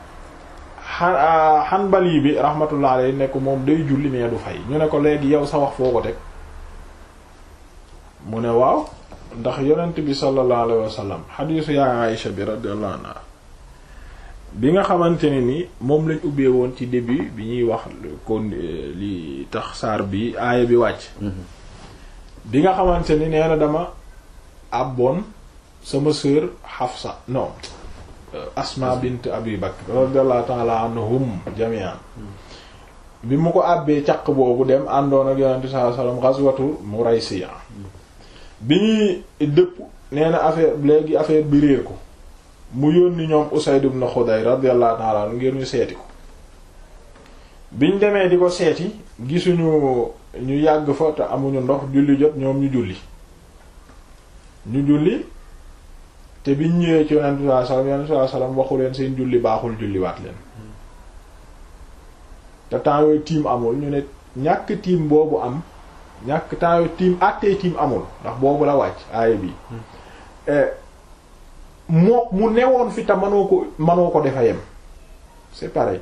Hanbali bi rahmatullah alayhi ne ko moom day julli mais du fay ñu ne ko léegi yow sa wax foo ko teg mu ne waaw ndax yonent bi sallallahu alayhi wa sallam xadiisu yaa Aïsha bi radiyallahu anha bi nga xamante ne ni moom lañ ubbee woon ci début bi ñuy wax kon li tax saar bi aaya bi wàcc bi nga xamante ni nee na dama àbboon sama sœur Hafsa non Asma bint Abi Bakr radiyallahu ta'ala anhum jami'an bi mu ko àbbee caq boobu dem àndoon ak yonente sallallahu alayhi wasallam ghazwatu Muraysiya bi ñuy dëpp nee na affaire léegi affaire bi réer ko mu yónni ñoom Usayd ibn Khudayr radiyallahu ta'ala anhu ngir ñu seeti ko biñ demee di ko seeti gisuñu ñu yàgg fa te amuñu ndox julli jot ñoom ñu julli ñu julli te biñ ñëwee ci yonent sallallahu alayhi wasallam yonent sallallahu alayhi wasallam waxu leen seen julli baaxul julliwaat leen te temps yooyu tiim amul ñu ne ñàkk tiim boobu am ñàkk temps yooyu tiim àttee tiim amul ndax boobu la wàcc aaya bi moo mu newoon fi te mënoo ko mënoo ko defa yem c'est pareil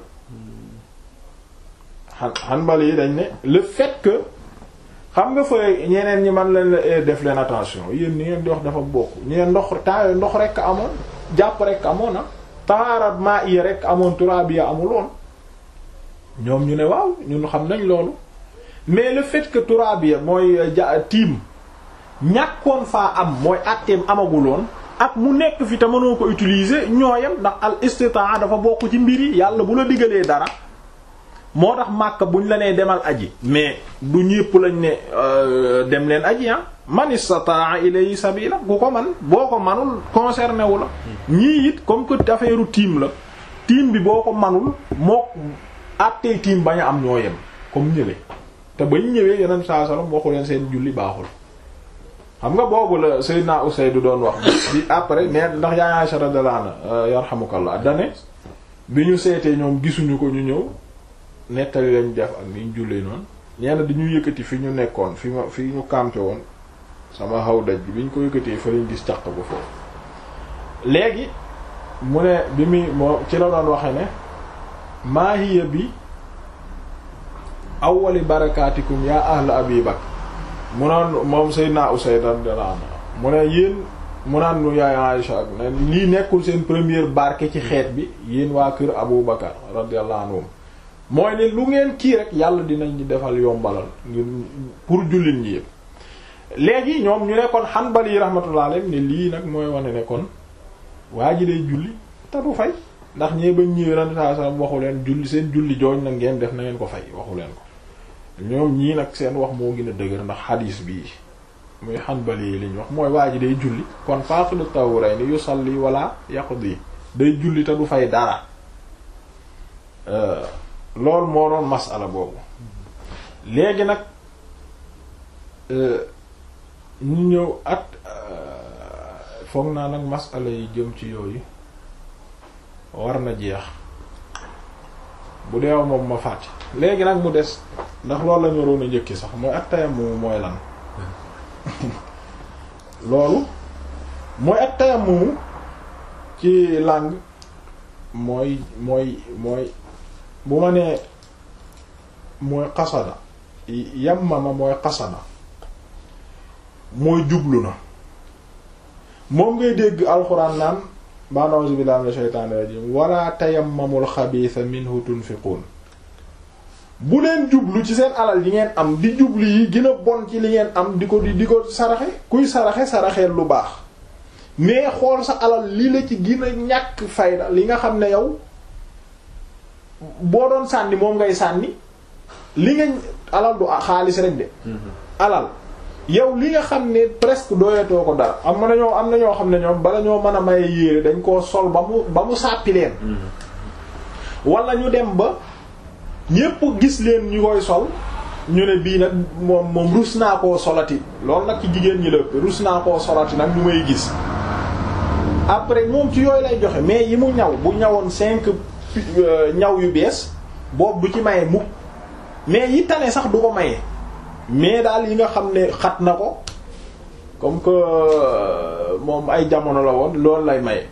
xan Hanbali yi dañ ne le fait que xam nga fa ñeneen ñi man leen def leen attention yéen ni ngeen di wax dafa bokk ñeen ndox temps ndox rekk amoon jàpp rekk amoon na taharat maa iya rekk amoon turabiya amuloon ñoom ñu ne waaw ñun xam nañ loolu mais le fait que turabiya mooy ja tiim ñàkkoon faa am mooy atteem amaguloon ak mu nekk fi te mënoo ko utiliser ñooyam ndax al istitaa dafa bokk ci mbir yi yàlla bu la digalee dara moo tax Makka buñ la nee demal aji mais du ñépp lañ ne dem leen aji ah man istataa ilayhi sabila ku ko man boo ko manul concerné wu la ñii it comme que affaire tiim la tiim bi boo ko manul moo àttee tiim bañ a am ñoo yem comme ñële te bañ ñëwee yeneen saa salaam waxu leen seen julli baaxul xam nga boobu la Seydina Usayd doon wax bi après mais ndax yaa Aisha radiyallahu anha yarhamukallah dane bi ñu seetee ñoom gisuñu ko ñu ñëw nettali lañ def ak ni ñu jullee noonu ñenn dañu yëkkati fi ñu nekkoon fi ma fi ñu campé woon sama xaw daj bi bi ñu ko yëkkatee fa lañ gis caq bu foofu léegi mu ne bi muy moo ci la doon waxe ne maahiya bi awwali barakaatikum yaa ahla abi bakr mu naan moom Seydina Usayd radiyallahu anhu mu ne yéen mu naan nu yaay Aïcha ak ne lii nekkul seen première barke ci xeet bi yéen waa kër Abu Bakar radiyallahu anhum mooy ne lu ngeen kii rek yàlla dinañ ñu defal yombalal ngir pour jullit ñi yëpp léegi ñoom ñu ne kon Hanbali rahmatullah alayhi ne lii nag mooy wane ne kon waa ji day julli te du fay ndax ñee bañ ñëwee ren saa saa waxu leen julli seen julli jooñ nag ngeen def na ngeen ko fay waxu leen ko ñoom ñii nag seen wax moo gën a dëgër ndax xadiis bii muy Hanbali yi liñ wax mooy waa ji day julli kon faqidu tawrayni yusalli wala yaqdi day julli te du fay dara loolu moo doon masala boobu léegi nag ñu ñëw at foog naa nag masala yi jëm ci yooyu war na jeex bu deewa moom ma fàtte léegi nag mu des ndax loolu lañu waroon a njëkki sax mooy at tayammum mooy lan loolu mooy at tayammum ci langue mooy mooy mooy bu ma nee mooy qasada yammama mooy qasada mooy jublu na moom ngay dégg alxuraan naan ba'da a'uuzu billahi minash shaytaanir rajiim wala tayammamul xabiisa minhu tunfiquun bu leen jublu ci seen alal yi ngeen am di jublu yi gën a bon ci li ngeen am di ko di di ko saraxe kuy saraxe saraxeel lu baax mais xool sa alal li la ci gën a ñàkk fayda li nga xam ne yow boo doon sànni moom ngay sànni li nga alal du xaalis rek de alal yow li nga xam ne presque doyatoo ko dara am na ñoo am na ñoo xam ne ñoom bala ñoo mën a maye yéere dañ koo sol ba mu ba mu sàppi leen wala ñu dem ba ñépp gis leen ñu koy sol ñu ne bii nag moom moom rus naa koo solati loolu nag ci jigéen ñi la rus naa koo solati nag ñu may gis après moom ci yooyu lay joxe mais yi mu ñaw bu ñawoon cinq ñaw yu bees boobu du ci maye mukk mais yi tane sax du ko maye mais daal yi nga xam ne xat na ko comme que moom ay jamono la woon loolu lay maye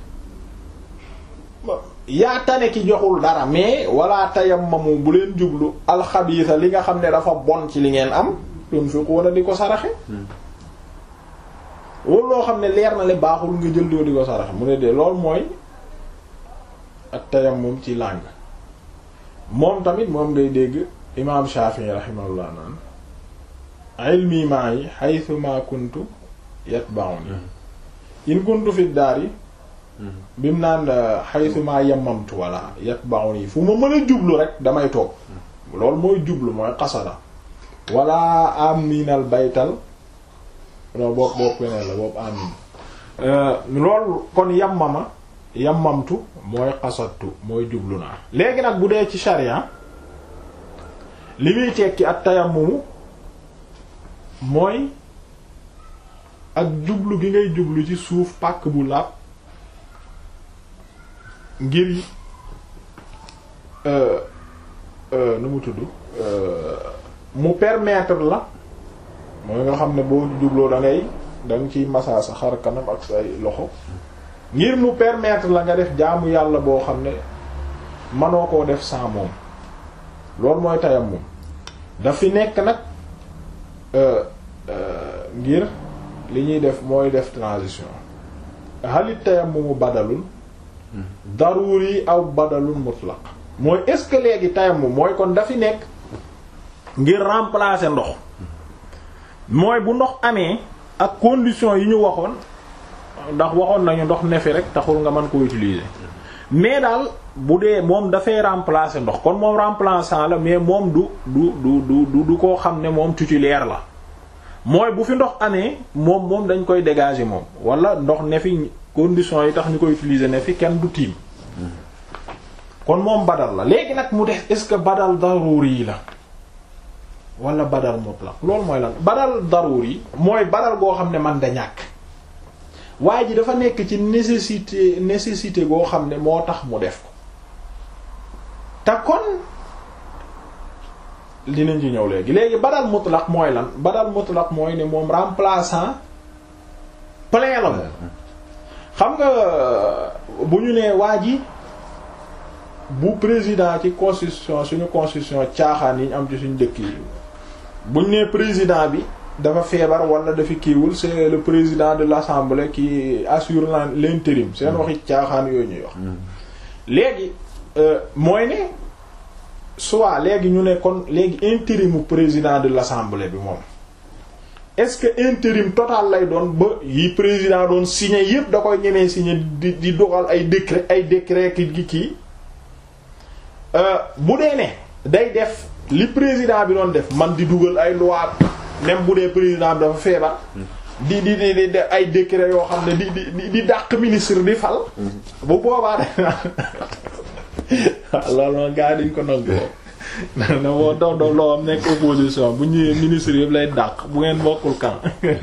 yaa tane ki joxul dara mais wala tayammamu bu leen jublu alxabiisa li nga xam ne dafa bon ci li ngeen am tunfiquuna di ko saraxe wala loo xam ne leer na le baaxul nga jël doo di ko saraxe mu ne de loolu mooy ak tayammum ci langue moom tamit moom ngay dégg imaam Shafi'i rahimahullah naan ilmi maa yi haythu ma kuntu yatba'uni in kuntu fi daari bi mu naan haythu ma yammamtu wala yatba'uni fu ma mën a jublu rek damay toog loolu mooy jublu mooy qasada wala aminal baytal non boobu boobu peneen la boobu amin loolu kon yammama yammamtu mooy qasadtu mooy jublu naa léegi nag bu dee ci sharia li muy tekki ak tayammumu mooy ak jublu gi ngay jublu ci suuf pàkk bu laab ngir nu mu tudd mu permettre la mooy nga xam ne boo jubloo da ngay da nga ciy masaa sa xar kanam ak say loxo ngir mu permettre la nga def jaamu yàlla boo xam ne manoo koo def sans moom loolu mooy tayammum dafi nekk nag ngir li ñuy def mooy def transition halit tayammumu badalul daruri aw badalul mutlaq mooy est-ce que léegi tayammum mooy kon dafi nekk ngir remplacer ndox mooy bu ndox amee ak conditions yi ñu waxoon ndax waxoon nañu ndox ne fi rek taxul nga mën ko utiliser mais daal bu dee moom dafay remplacer ndox kon moom remplaçant la mais moom du du du du du koo xam ne moom titulaire la mooy bu fi ndox amee moom moom dañ koy dégager moom wala ndox ne fi conditions yi tax ñu koy utiliser ne fi kenn du tiim kon moom badal la léegi nag mu def est-ce que badal daruri yi la wala badal mutlaq loolu mooy lan badal daruri yi mooy badal goo xam ne man da ñàkk waaye ji dafa nekk ci nécessité nécessité goo xam ne moo tax mu def ko te kon dinañ ci ñëw léegi léegi badal mutlaq mooy lan badal mutlaq mooy ne moom remplaçant plein la moom xam nga bu ñu nee waa ji bu président ci constitution suñu constitution caaxaan yi ñu am ci suñu dëkk yi bu ñu nee président bi dafa feebar wala dafa kiiwul c'est le président de l'assemblée qui assure l'intérim seen waxi caaxaan yooyu ñuy wax léegi mooy ne soit léegi ñu ne kon léegi intérimu président de l'assemblée bi moom est-ce que intérim total lay doon ba yi président doon signé yépp da koy ñemee signé di di doxal ay décret ay décret ki gi kii bu dee ne day def li président bi doon def man di dugal ay loi même bu dee président bi dafa feebar di di di di ay décret yoo xam ne di di di dàq ministre di fal bu boobaa de loolu moom gars yi dañ ko nangu na boo dox dox loo am nekk opposition bu ñëwee ministre yëpp lay dàq bu ngeen bokkul kan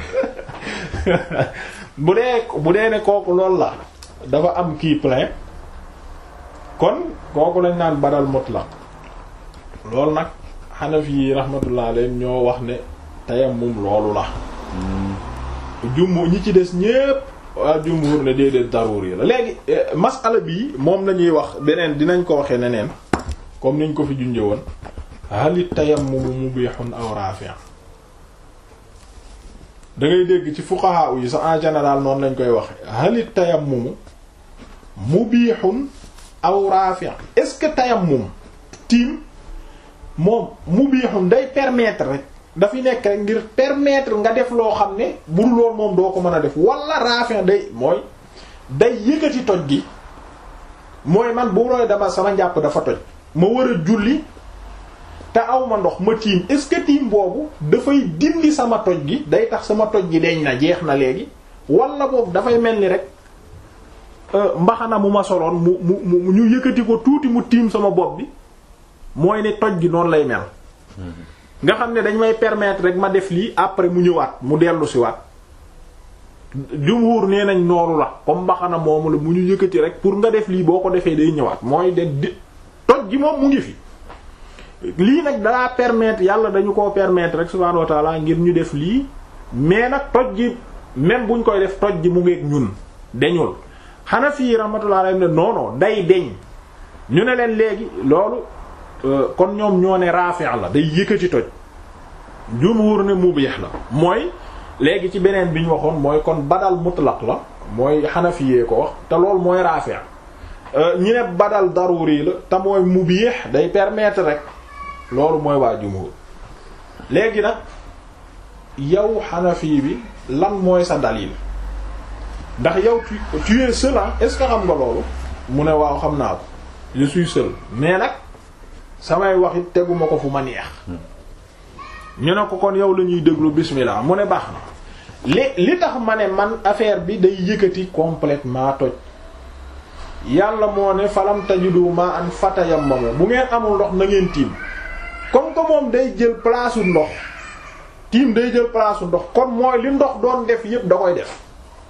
bu dee bu dee ne kooku loolu la dafa am kii plein kon kooku lañ naan badal mutlaq loolu nag Hanafi yi rahmatullah alayhim ñoo wax ne tayammum loolu la jumhur ñi ci des ñépp waa jumhur ne déedéet daruri la léegi masala bi moom lañuy wax beneen dinañ ko waxee neneen comme niñ ko fi junjee woon halit tayammumu mubihun aw rafi' da ngay dégg ci fuqaha yi sax en général noonu lañ koy waxe halit tayammumu mubihun aw rafi' est-ce que tayammum tiim moom mubihun day permettre rek dafi nekk rek ngir permettre nga def loo xam ne bu dul lool moom doo ko mën a def wala rafi' day mooy day yëkkati toj gi mooy man bu looy dama sama njàpp dafa toj ma war a julli te aw ma ndox ma tiim est-ce que tiim boobu dafay dindi sama toj gi day tax sama toj gi deñ na jeex na léegi wala boobu dafay mel ni rek mbaxana mu ma soloon mu mu mu ñu yëkkati ko tuuti mu tiim sama bopp bi mooy ne toj gi noonu lay mel nga xam ne dañ may permettre rek ma def lii après mu ñëwaat mu dellu si waat jumhur nee nañ noonu la comme mbaxana moomu la mu ñu yëkkati rek pour nga def lii boo ko defee day ñëwaat mooy de di toj gi moom mu ngi fi lii nag dalaa permettre yàlla dañu koo permettre rek subhaanahu wa ta'ala ngir ñu def lii mais nag toj gi même buñ koy def toj gi mu ngeeg ñun deñul xana fii rahmatullah alayhi ne non non day deñ ñu ne leen léegi loolu kon ñoom ñoo ne raafi' la day yëkkati toj jumhur ne mubih la mooy léegi ci beneen bi ñu waxoon mooy kon badal mutlaq la mooy xanafiyee ko wax te loolu mooy raafi' ñi ne badal daruri la te mooy mubiih day permettre rek loolu mooy waa jumhur léegi nag yow xanafi bi lan mooy sa dalil ndax yow tu tu es seul est-ce que xam nga loolu mu ne waaw xam naa ko je suis seul mais nag samay wax it teguma ko fu ma neex ñu ne ko kon yow la ñuy déglu bismillah mu ne baax na li li tax ma ne man affaire bi day yëkkati complètement toj yàlla moo ne falam tajidu ma an fatayammamu bu ngeen amul ndox na ngeen tiim comme que moom day jël place u ndox tiim day jël place u ndox kon mooy li ndox doon def yépp da koy def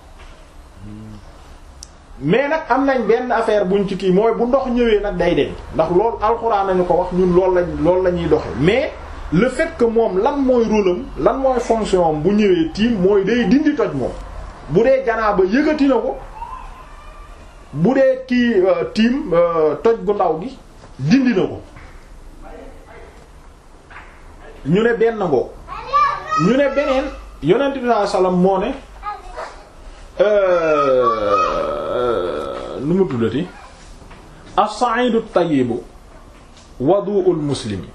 mais nag am nañ benn affaire buñ ci kii mooy bu ndox ñëwee nag day deñ ndax loolu alxuraan nañu ko wax ñun loolu lañ loolu la ñuy doxe mais le fait que moom lan mooy rôle am lan mooy fonction am bu ñëwee tiim mooy day dindi toj moom bu dee janaaba yëgati na ko bu dee kii tiim toj gu ndaw gi dindi na ko ñu ne benn ngoo ñu ne beneen yonent bi sallallahu alayhi wasallam moo ne nu mu tuddati as-sa'idu at-tayyibu wadu'ul muslimi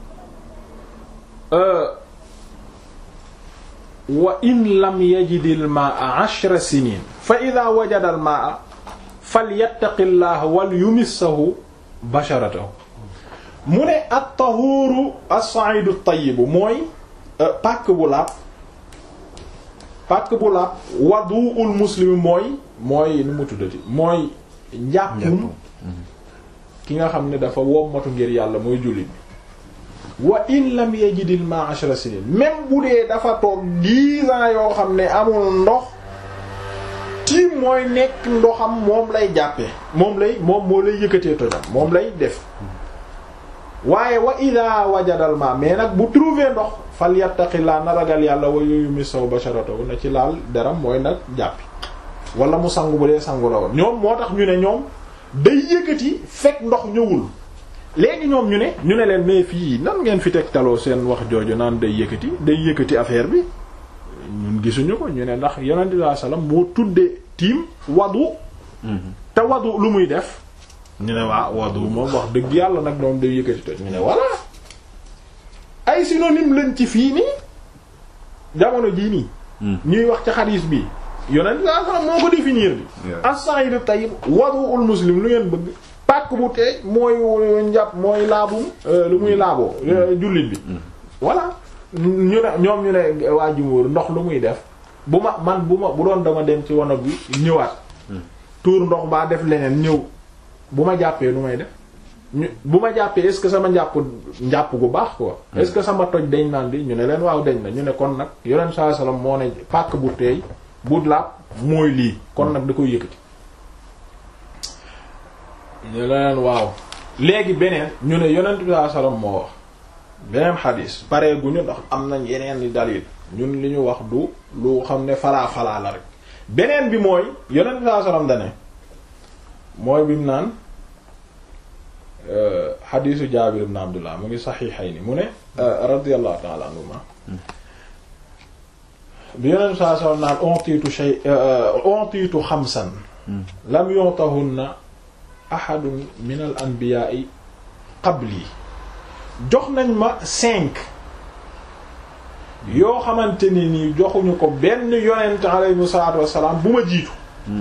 wa in lam yajidil maa'a ashra sinin fa idha wajada al maa'a falyattaqillaha wal yumissahu basharatahu mu ne at-tahuru as-sa'idu at-tayyibu mooy pàkk bu laab pàkk bu laab wadu'ul muslimi mooy mooy nu mu tuddati mooy njàppum ki nga xam ne dafa wommatu ngir yàlla mooy jullit bi wa in lam yajidil ma ashra sinin même bu dee dafa toog dix ans yoo xam ne amul ndox tiim mooy nekk ndoxam moom lay jàppe moom lay moom moo lay yëkkatee tojam moom lay def waaye wa ida wajadal ma mais nag bu trouver ndox fal yattaqillaa na ragal yàlla wa yumissaw basharatahu na ci laal deram mooy nag jàppi wala mu sangu bu dee sangu la woon ñoom moo tax ñu ne ñoom day yëkkati fekk ndox ñëwul léegi ñoom ñu ne ñu ne leen mais fii nan ngeen fi teg taloo seen wax jooju naan day yëkkati day yëkkati affaire bi ñun gisuñu ko ñu ne ndax yonent bi sallallahu alayhi wasallam moo tuddee tiim wadu te wadu lu muy def ñu ne waa wadu moom wax dëgg yàlla nag doom day yëkkati toj ñu ne voilà ay synonyme lañ ci fii nii jamono jii nii ñuy wax ci xadiis bi yonent bi sallallahu alayhi wasallam moo ko définir bi as-sa'idu tayyib wadu'ul muslim lu ngeen bëgg pàkk bu tey mooy njàpp mooy laabum lu muy laaboo jullit bi voilà ñu ne ñoom ñu ne waa jumóor ndox lu muy def bu ma man bu ma bu doon dama dem ci wanag bi ñëwaat tuur ndox baa def leneen ñëw bu ma jàppee lu may def ñu bu ma jàppee est-ce que sama njàpp njàpp gu baax quoi est-ce que sama toj dañ naan di ñu ne leen waaw dañ na ñu ne kon nag yonent sallallahu alayhi wasallam moo ne pàkk bu teey bu laab mooy lii kon nag da koy yëkkati ñu leen waaw léegi beneen ñu ne yonent bi sallallahu alayhi wasallam moo wax beneen xadis pare guñu ndax am nañ yeneen di dalil ñun li ñu wax du lu xam ne falaa falaa la rek beneen bi mooy yonent bi sallallahu alayhi wasallam dane mooy bi mu naan xadisu Jaabir ibn Abdullah mu ngi saxiixayni mu ne radiyallahu ta'ala anhuma bi yonent bi sallallahu alayhi wasallam naan ontiitu shay ontiitu xamsan lam yu'tahunna ahadun min al anbiya'i qabli jox nañ ma cinq yoo xamante ni nii joxuñu ko benn yonent alayhi salaatu wassalaam bu ma jiitu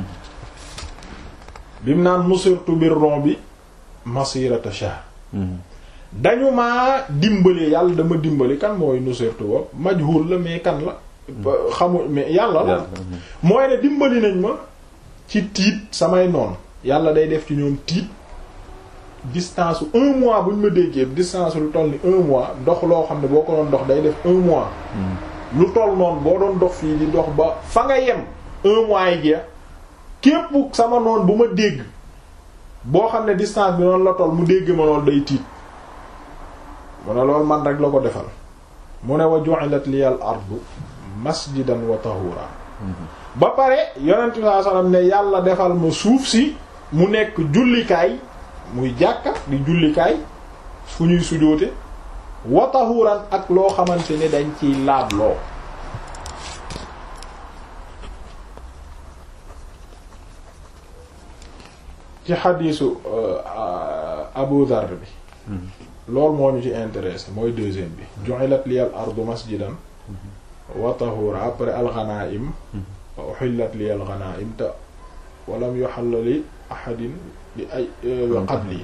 bim naan nusirtu bir bi masirata shahr dañu maa dimbali yàlla dama dimbali kan mooy nusirtu wa majhul la mais kan la xamu mais yàlla la mooy ne dimbali nañ ma ci tiit samay noon yàlla day def ci ñoom tiit distance un mois bu ñu ma déggee distance lu toll ni un mois dox loo xam ne boo ko doon dox day def un mois lu toll noonu boo doon dox fii di dox ba fa nga yem un mois yi jeex képp sama noon bu ma dégg boo xam ne distance bi noonu la toll mu dégg ma loolu day tiit mu ne loolu man rek la ko defal mu ne wa ju'ilat liyal ardu masjidan wa tahura ba pare yonent bi sallallahu alayhi wasallam ne yàlla defal ma suuf si mu nekk jullikaay muy jàkka di jullikaay fu ñuy sujoote wa tahuran ak loo xamante ne dañ ciy laab loo ci xadiisu Abu Dharr bi loolu moo ñu ci intéressé mooy deuxième bi ju'ilat liyal ardu masjidan wa tahura après al-ghanaim wa uhillat liyal ghanaim te walam yuhalla li ahadin bi ay qabli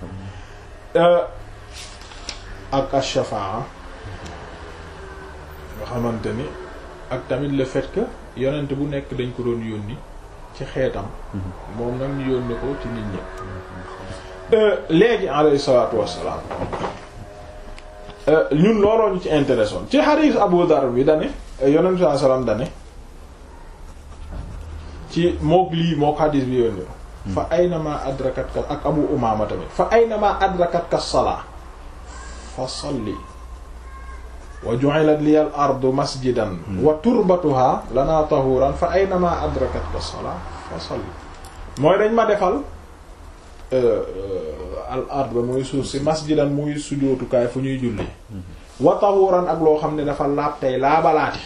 ak ash-shafa'a nga xamante ni ak tamit le fait que yonent bu nekk dañ ko doon yónni ci xeetam moom nag ñu yónni ko ci nit ñi léegi alayhi salaatu wassalaam ñun looloo ñu ci intéressé ci xadiis Abu Dar bi dane yonent saa salaam dane ci mook lii mook xadiis bi yónni fa aynama adrakat ka ak Abu Umaama tamit fa aynama adrakat ka salaa fa salli wa ju'ilat liya al ardu masjidan wa turbatuha lana tahuran fa aynama adrakat ka salaa fa salli mooy dañ ma defal al ard ba muy suuf si masjidan muy sujootukaay fu ñuy julli wa tahuran ak loo xam ne dafa laab tey laabalaati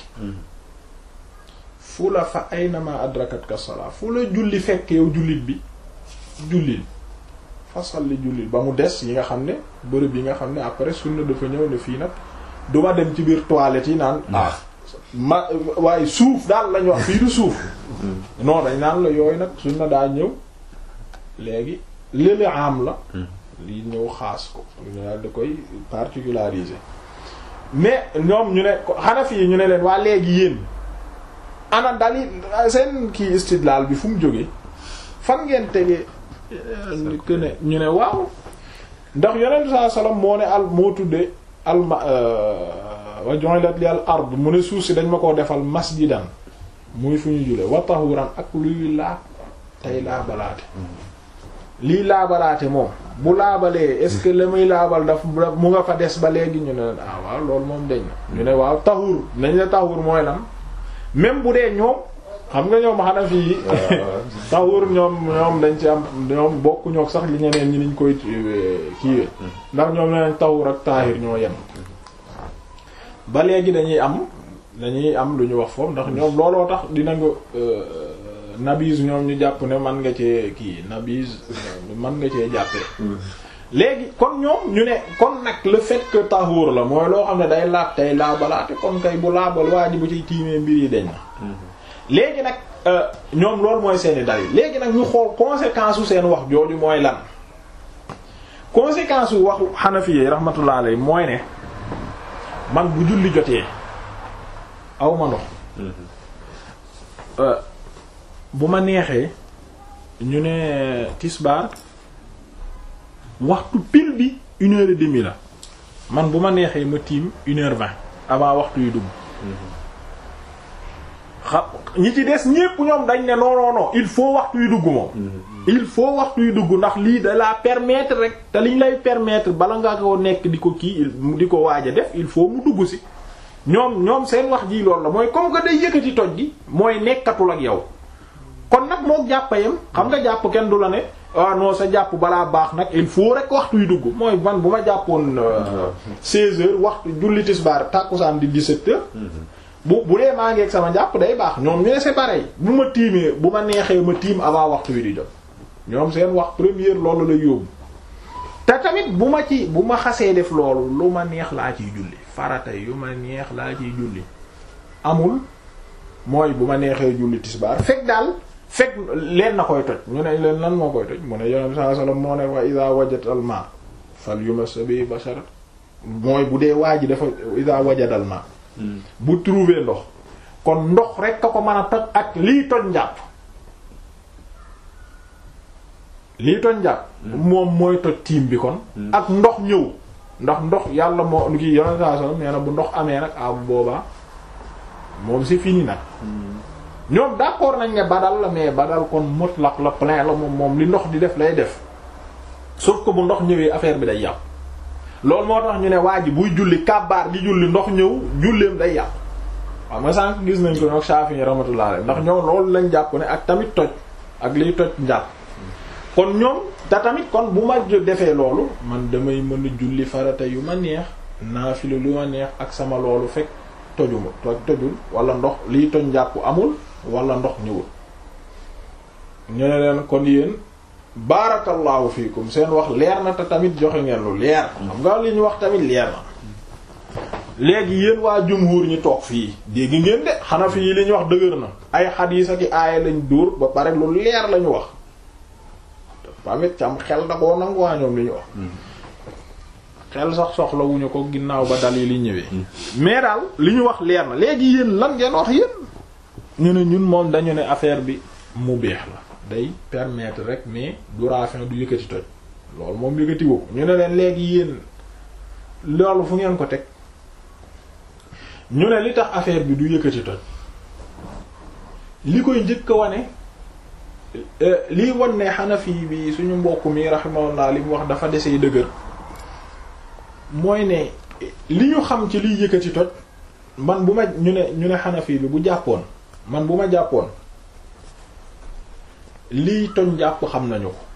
fu la fa aynama adrakat ka salaa fu la julli fekk yow jullit bi jullil fa salli jullil ba mu des yi nga xam ne bërëb yi nga xam ne après sunna dafa ñëw ne fii nag duma dem ci biir toilette yi naan ah ma waaye suuf daal lañu wax fii du suuf non dañ naan la yooyu nag sunna daa ñëw léegi lële am la li ñëw xaas ko daal da koy particulariser mais ñoom ñu ne Hanafi yi ñu ne leen waa léegi yéen ana dali seen kii istidlaal bi fu mu jógee fan ngeen tegee que ne ñu ne waaw ndax yonent saa sallam moo ne al moo tudde al ma wa ju'ilat li al ard mu ne suuf si dañ ma koo defal masjidan muy fu ñu jule wa tahuran ak luy laab tey laabalaate lii laabalaate moom bu laabalee est-ce que la muy laabal daf mu nga fa des ba léegi ñu ne leen ah waaw loolu moom dañ na ñu ne waaw tahur nañ la tahur mooy lan même bu dee ñoom xam nga ñoom xanaa fii tahur ñoom ñoom dañ ci am ñoom bokku ñook sax li ñeneen ñi niñ koy kiiwee ndax ñoom neneen tahur ak tahir ñoo yem ba léegi dañuy am dañuy am lu ñu wax foofu ndax ñoom looloo tax dina nga nabise ñoom ñu jàpp ne man nga cee kii nabise man nga cee jàppee léegi kon ñoom ñu ne kon nag le fait que tahur la mooy loo xam ne day laab tey laabalaate kon kay bu laabal waa ji bu ciy tiimee mbir yi dañ na léegi nag ñoom loolu mooy seeni dalil léegi nag ñu xool conséquence u seen wax jooju mooy lan conséquence u waxu Hanafi rahmatullah alayhi mooy ne man bu julli jotee aw ma ndox bu ma neexee ñu ne tisbaar waxtu pile bi une heure et demie la man bu ma neexee ma tiim une heure vingt avant waxtu yu dugg xam ñi ci des ñépp ñoom dañ ne non non non il faut waxtu yu dugg moom il faut waxtu yu dugg ndax lii da la permettre rek te liñ lay permettre bala nga ko nekk di ko kii di ko waaj a def il faut mu dugg si ñoom ñoom seen wax ji loolu la mooy comme que day yëkkati toj gi mooy nekkatul ak yow kon nag moo jàppayam xam nga jàpp kenn du la ne ah non sa jàpp balaa baax nag il faut rek waxtu yu dugg mooy man bu ma jàppoon 16 heures waxtu julli tisbaar tàkkusaan di 17 heures bu bu dee maa ngi ak sama jàpp day baax ñoom ñu ne c'est pareil bu ma tiimee bu ma neexee ma tiim avant waxtu wi di jot ñoom seen wax première loolu lay yóbbu te tamit bu ma ci bu ma xasee def loolu lu ma neex laa ciy julli farata yu ma neex laa ciy julli amul mooy bu ma neexee julli tisbaar fekk daal fekk leen na koy toj ñu ne leen lan moo koy toj mu ne yonent sallallahu alayhi wasallam moo ne wa idha wajada al ma fal yumas bi bashara mooy bu dee waa ji dafa idha wajada al ma bu trouver ndox kon ndox rek a ko mën a toj ak lii toj njàpp lii toj njàpp moom mooy toj tiim bi kon ak ndox ñëw ndax ndox yàlla moo nu ki yonent sallallahu alayhi wasallam nee na bu ndox amee nag a bu boobaa moom c'est fini nag ñoom d'accord nañ ne badal la mais badal kon mutlaq la plein la moom moom li ndox di def lay def sauf que bu ndox ñëwee affaire bi day yàqu loolu moo tax ñu ne waa ji buy julli kàbbaar di julli ndox ñëw julleem day yàqu waaw nga sànq gis nañ ko nag Shafi'i rahmatullah alayhi ndax ñoom loolu lañ jàpp ne ak tamit toj ak liy toj njàpp kon ñoom te tamit kon bu ma defee loolu man damay mën a julli farata yu ma neex naafila lu ma neex ak sama loolu fekk tojuma toj tojul wala ndox liy toj njàpp amul wala ndox ñëwul ñu ne leen kon yéen barakallahu fiikum seen wax leer na te tamit joxe ngeen lu leer xam nga li ñu wax tamit leer na léegi yéen waa jumhur ñi toog fii dégg ngeen de xanaa fii li ñu wax dëgër na ay xadiis ak aaya lañ dóor ba pare lu leer lañu wax tamit cam xel da koo nangu waa ñoom li ñu wax xel sax soxlawuñu ko ginnaaw ba dal yi li ñëwee mais daal li ñu wax leer na léegi yéen lan ngeen wax yéen ñu ne ñun moom dañu ne affaire bi mu beex la day permettre rek mais du raafin du yëkkati toj loolu moom yëkkati woo ñu ne leen léegi yéen loolu fu ngeen ko teg ñu ne li tax affaire bi du yëkkati toj li koy njëkk a wane lii wan ne Hanafi bi suñu mbokk mi rahimahullah li mu wax dafa desee dëgër mooy ne li ñu xam ci liy yëkkati toj man bu ma ñu ne ñu ne Hanafi bi bu jàppoon man bu ma jàppoon liy toñ jàpp xam nañu ko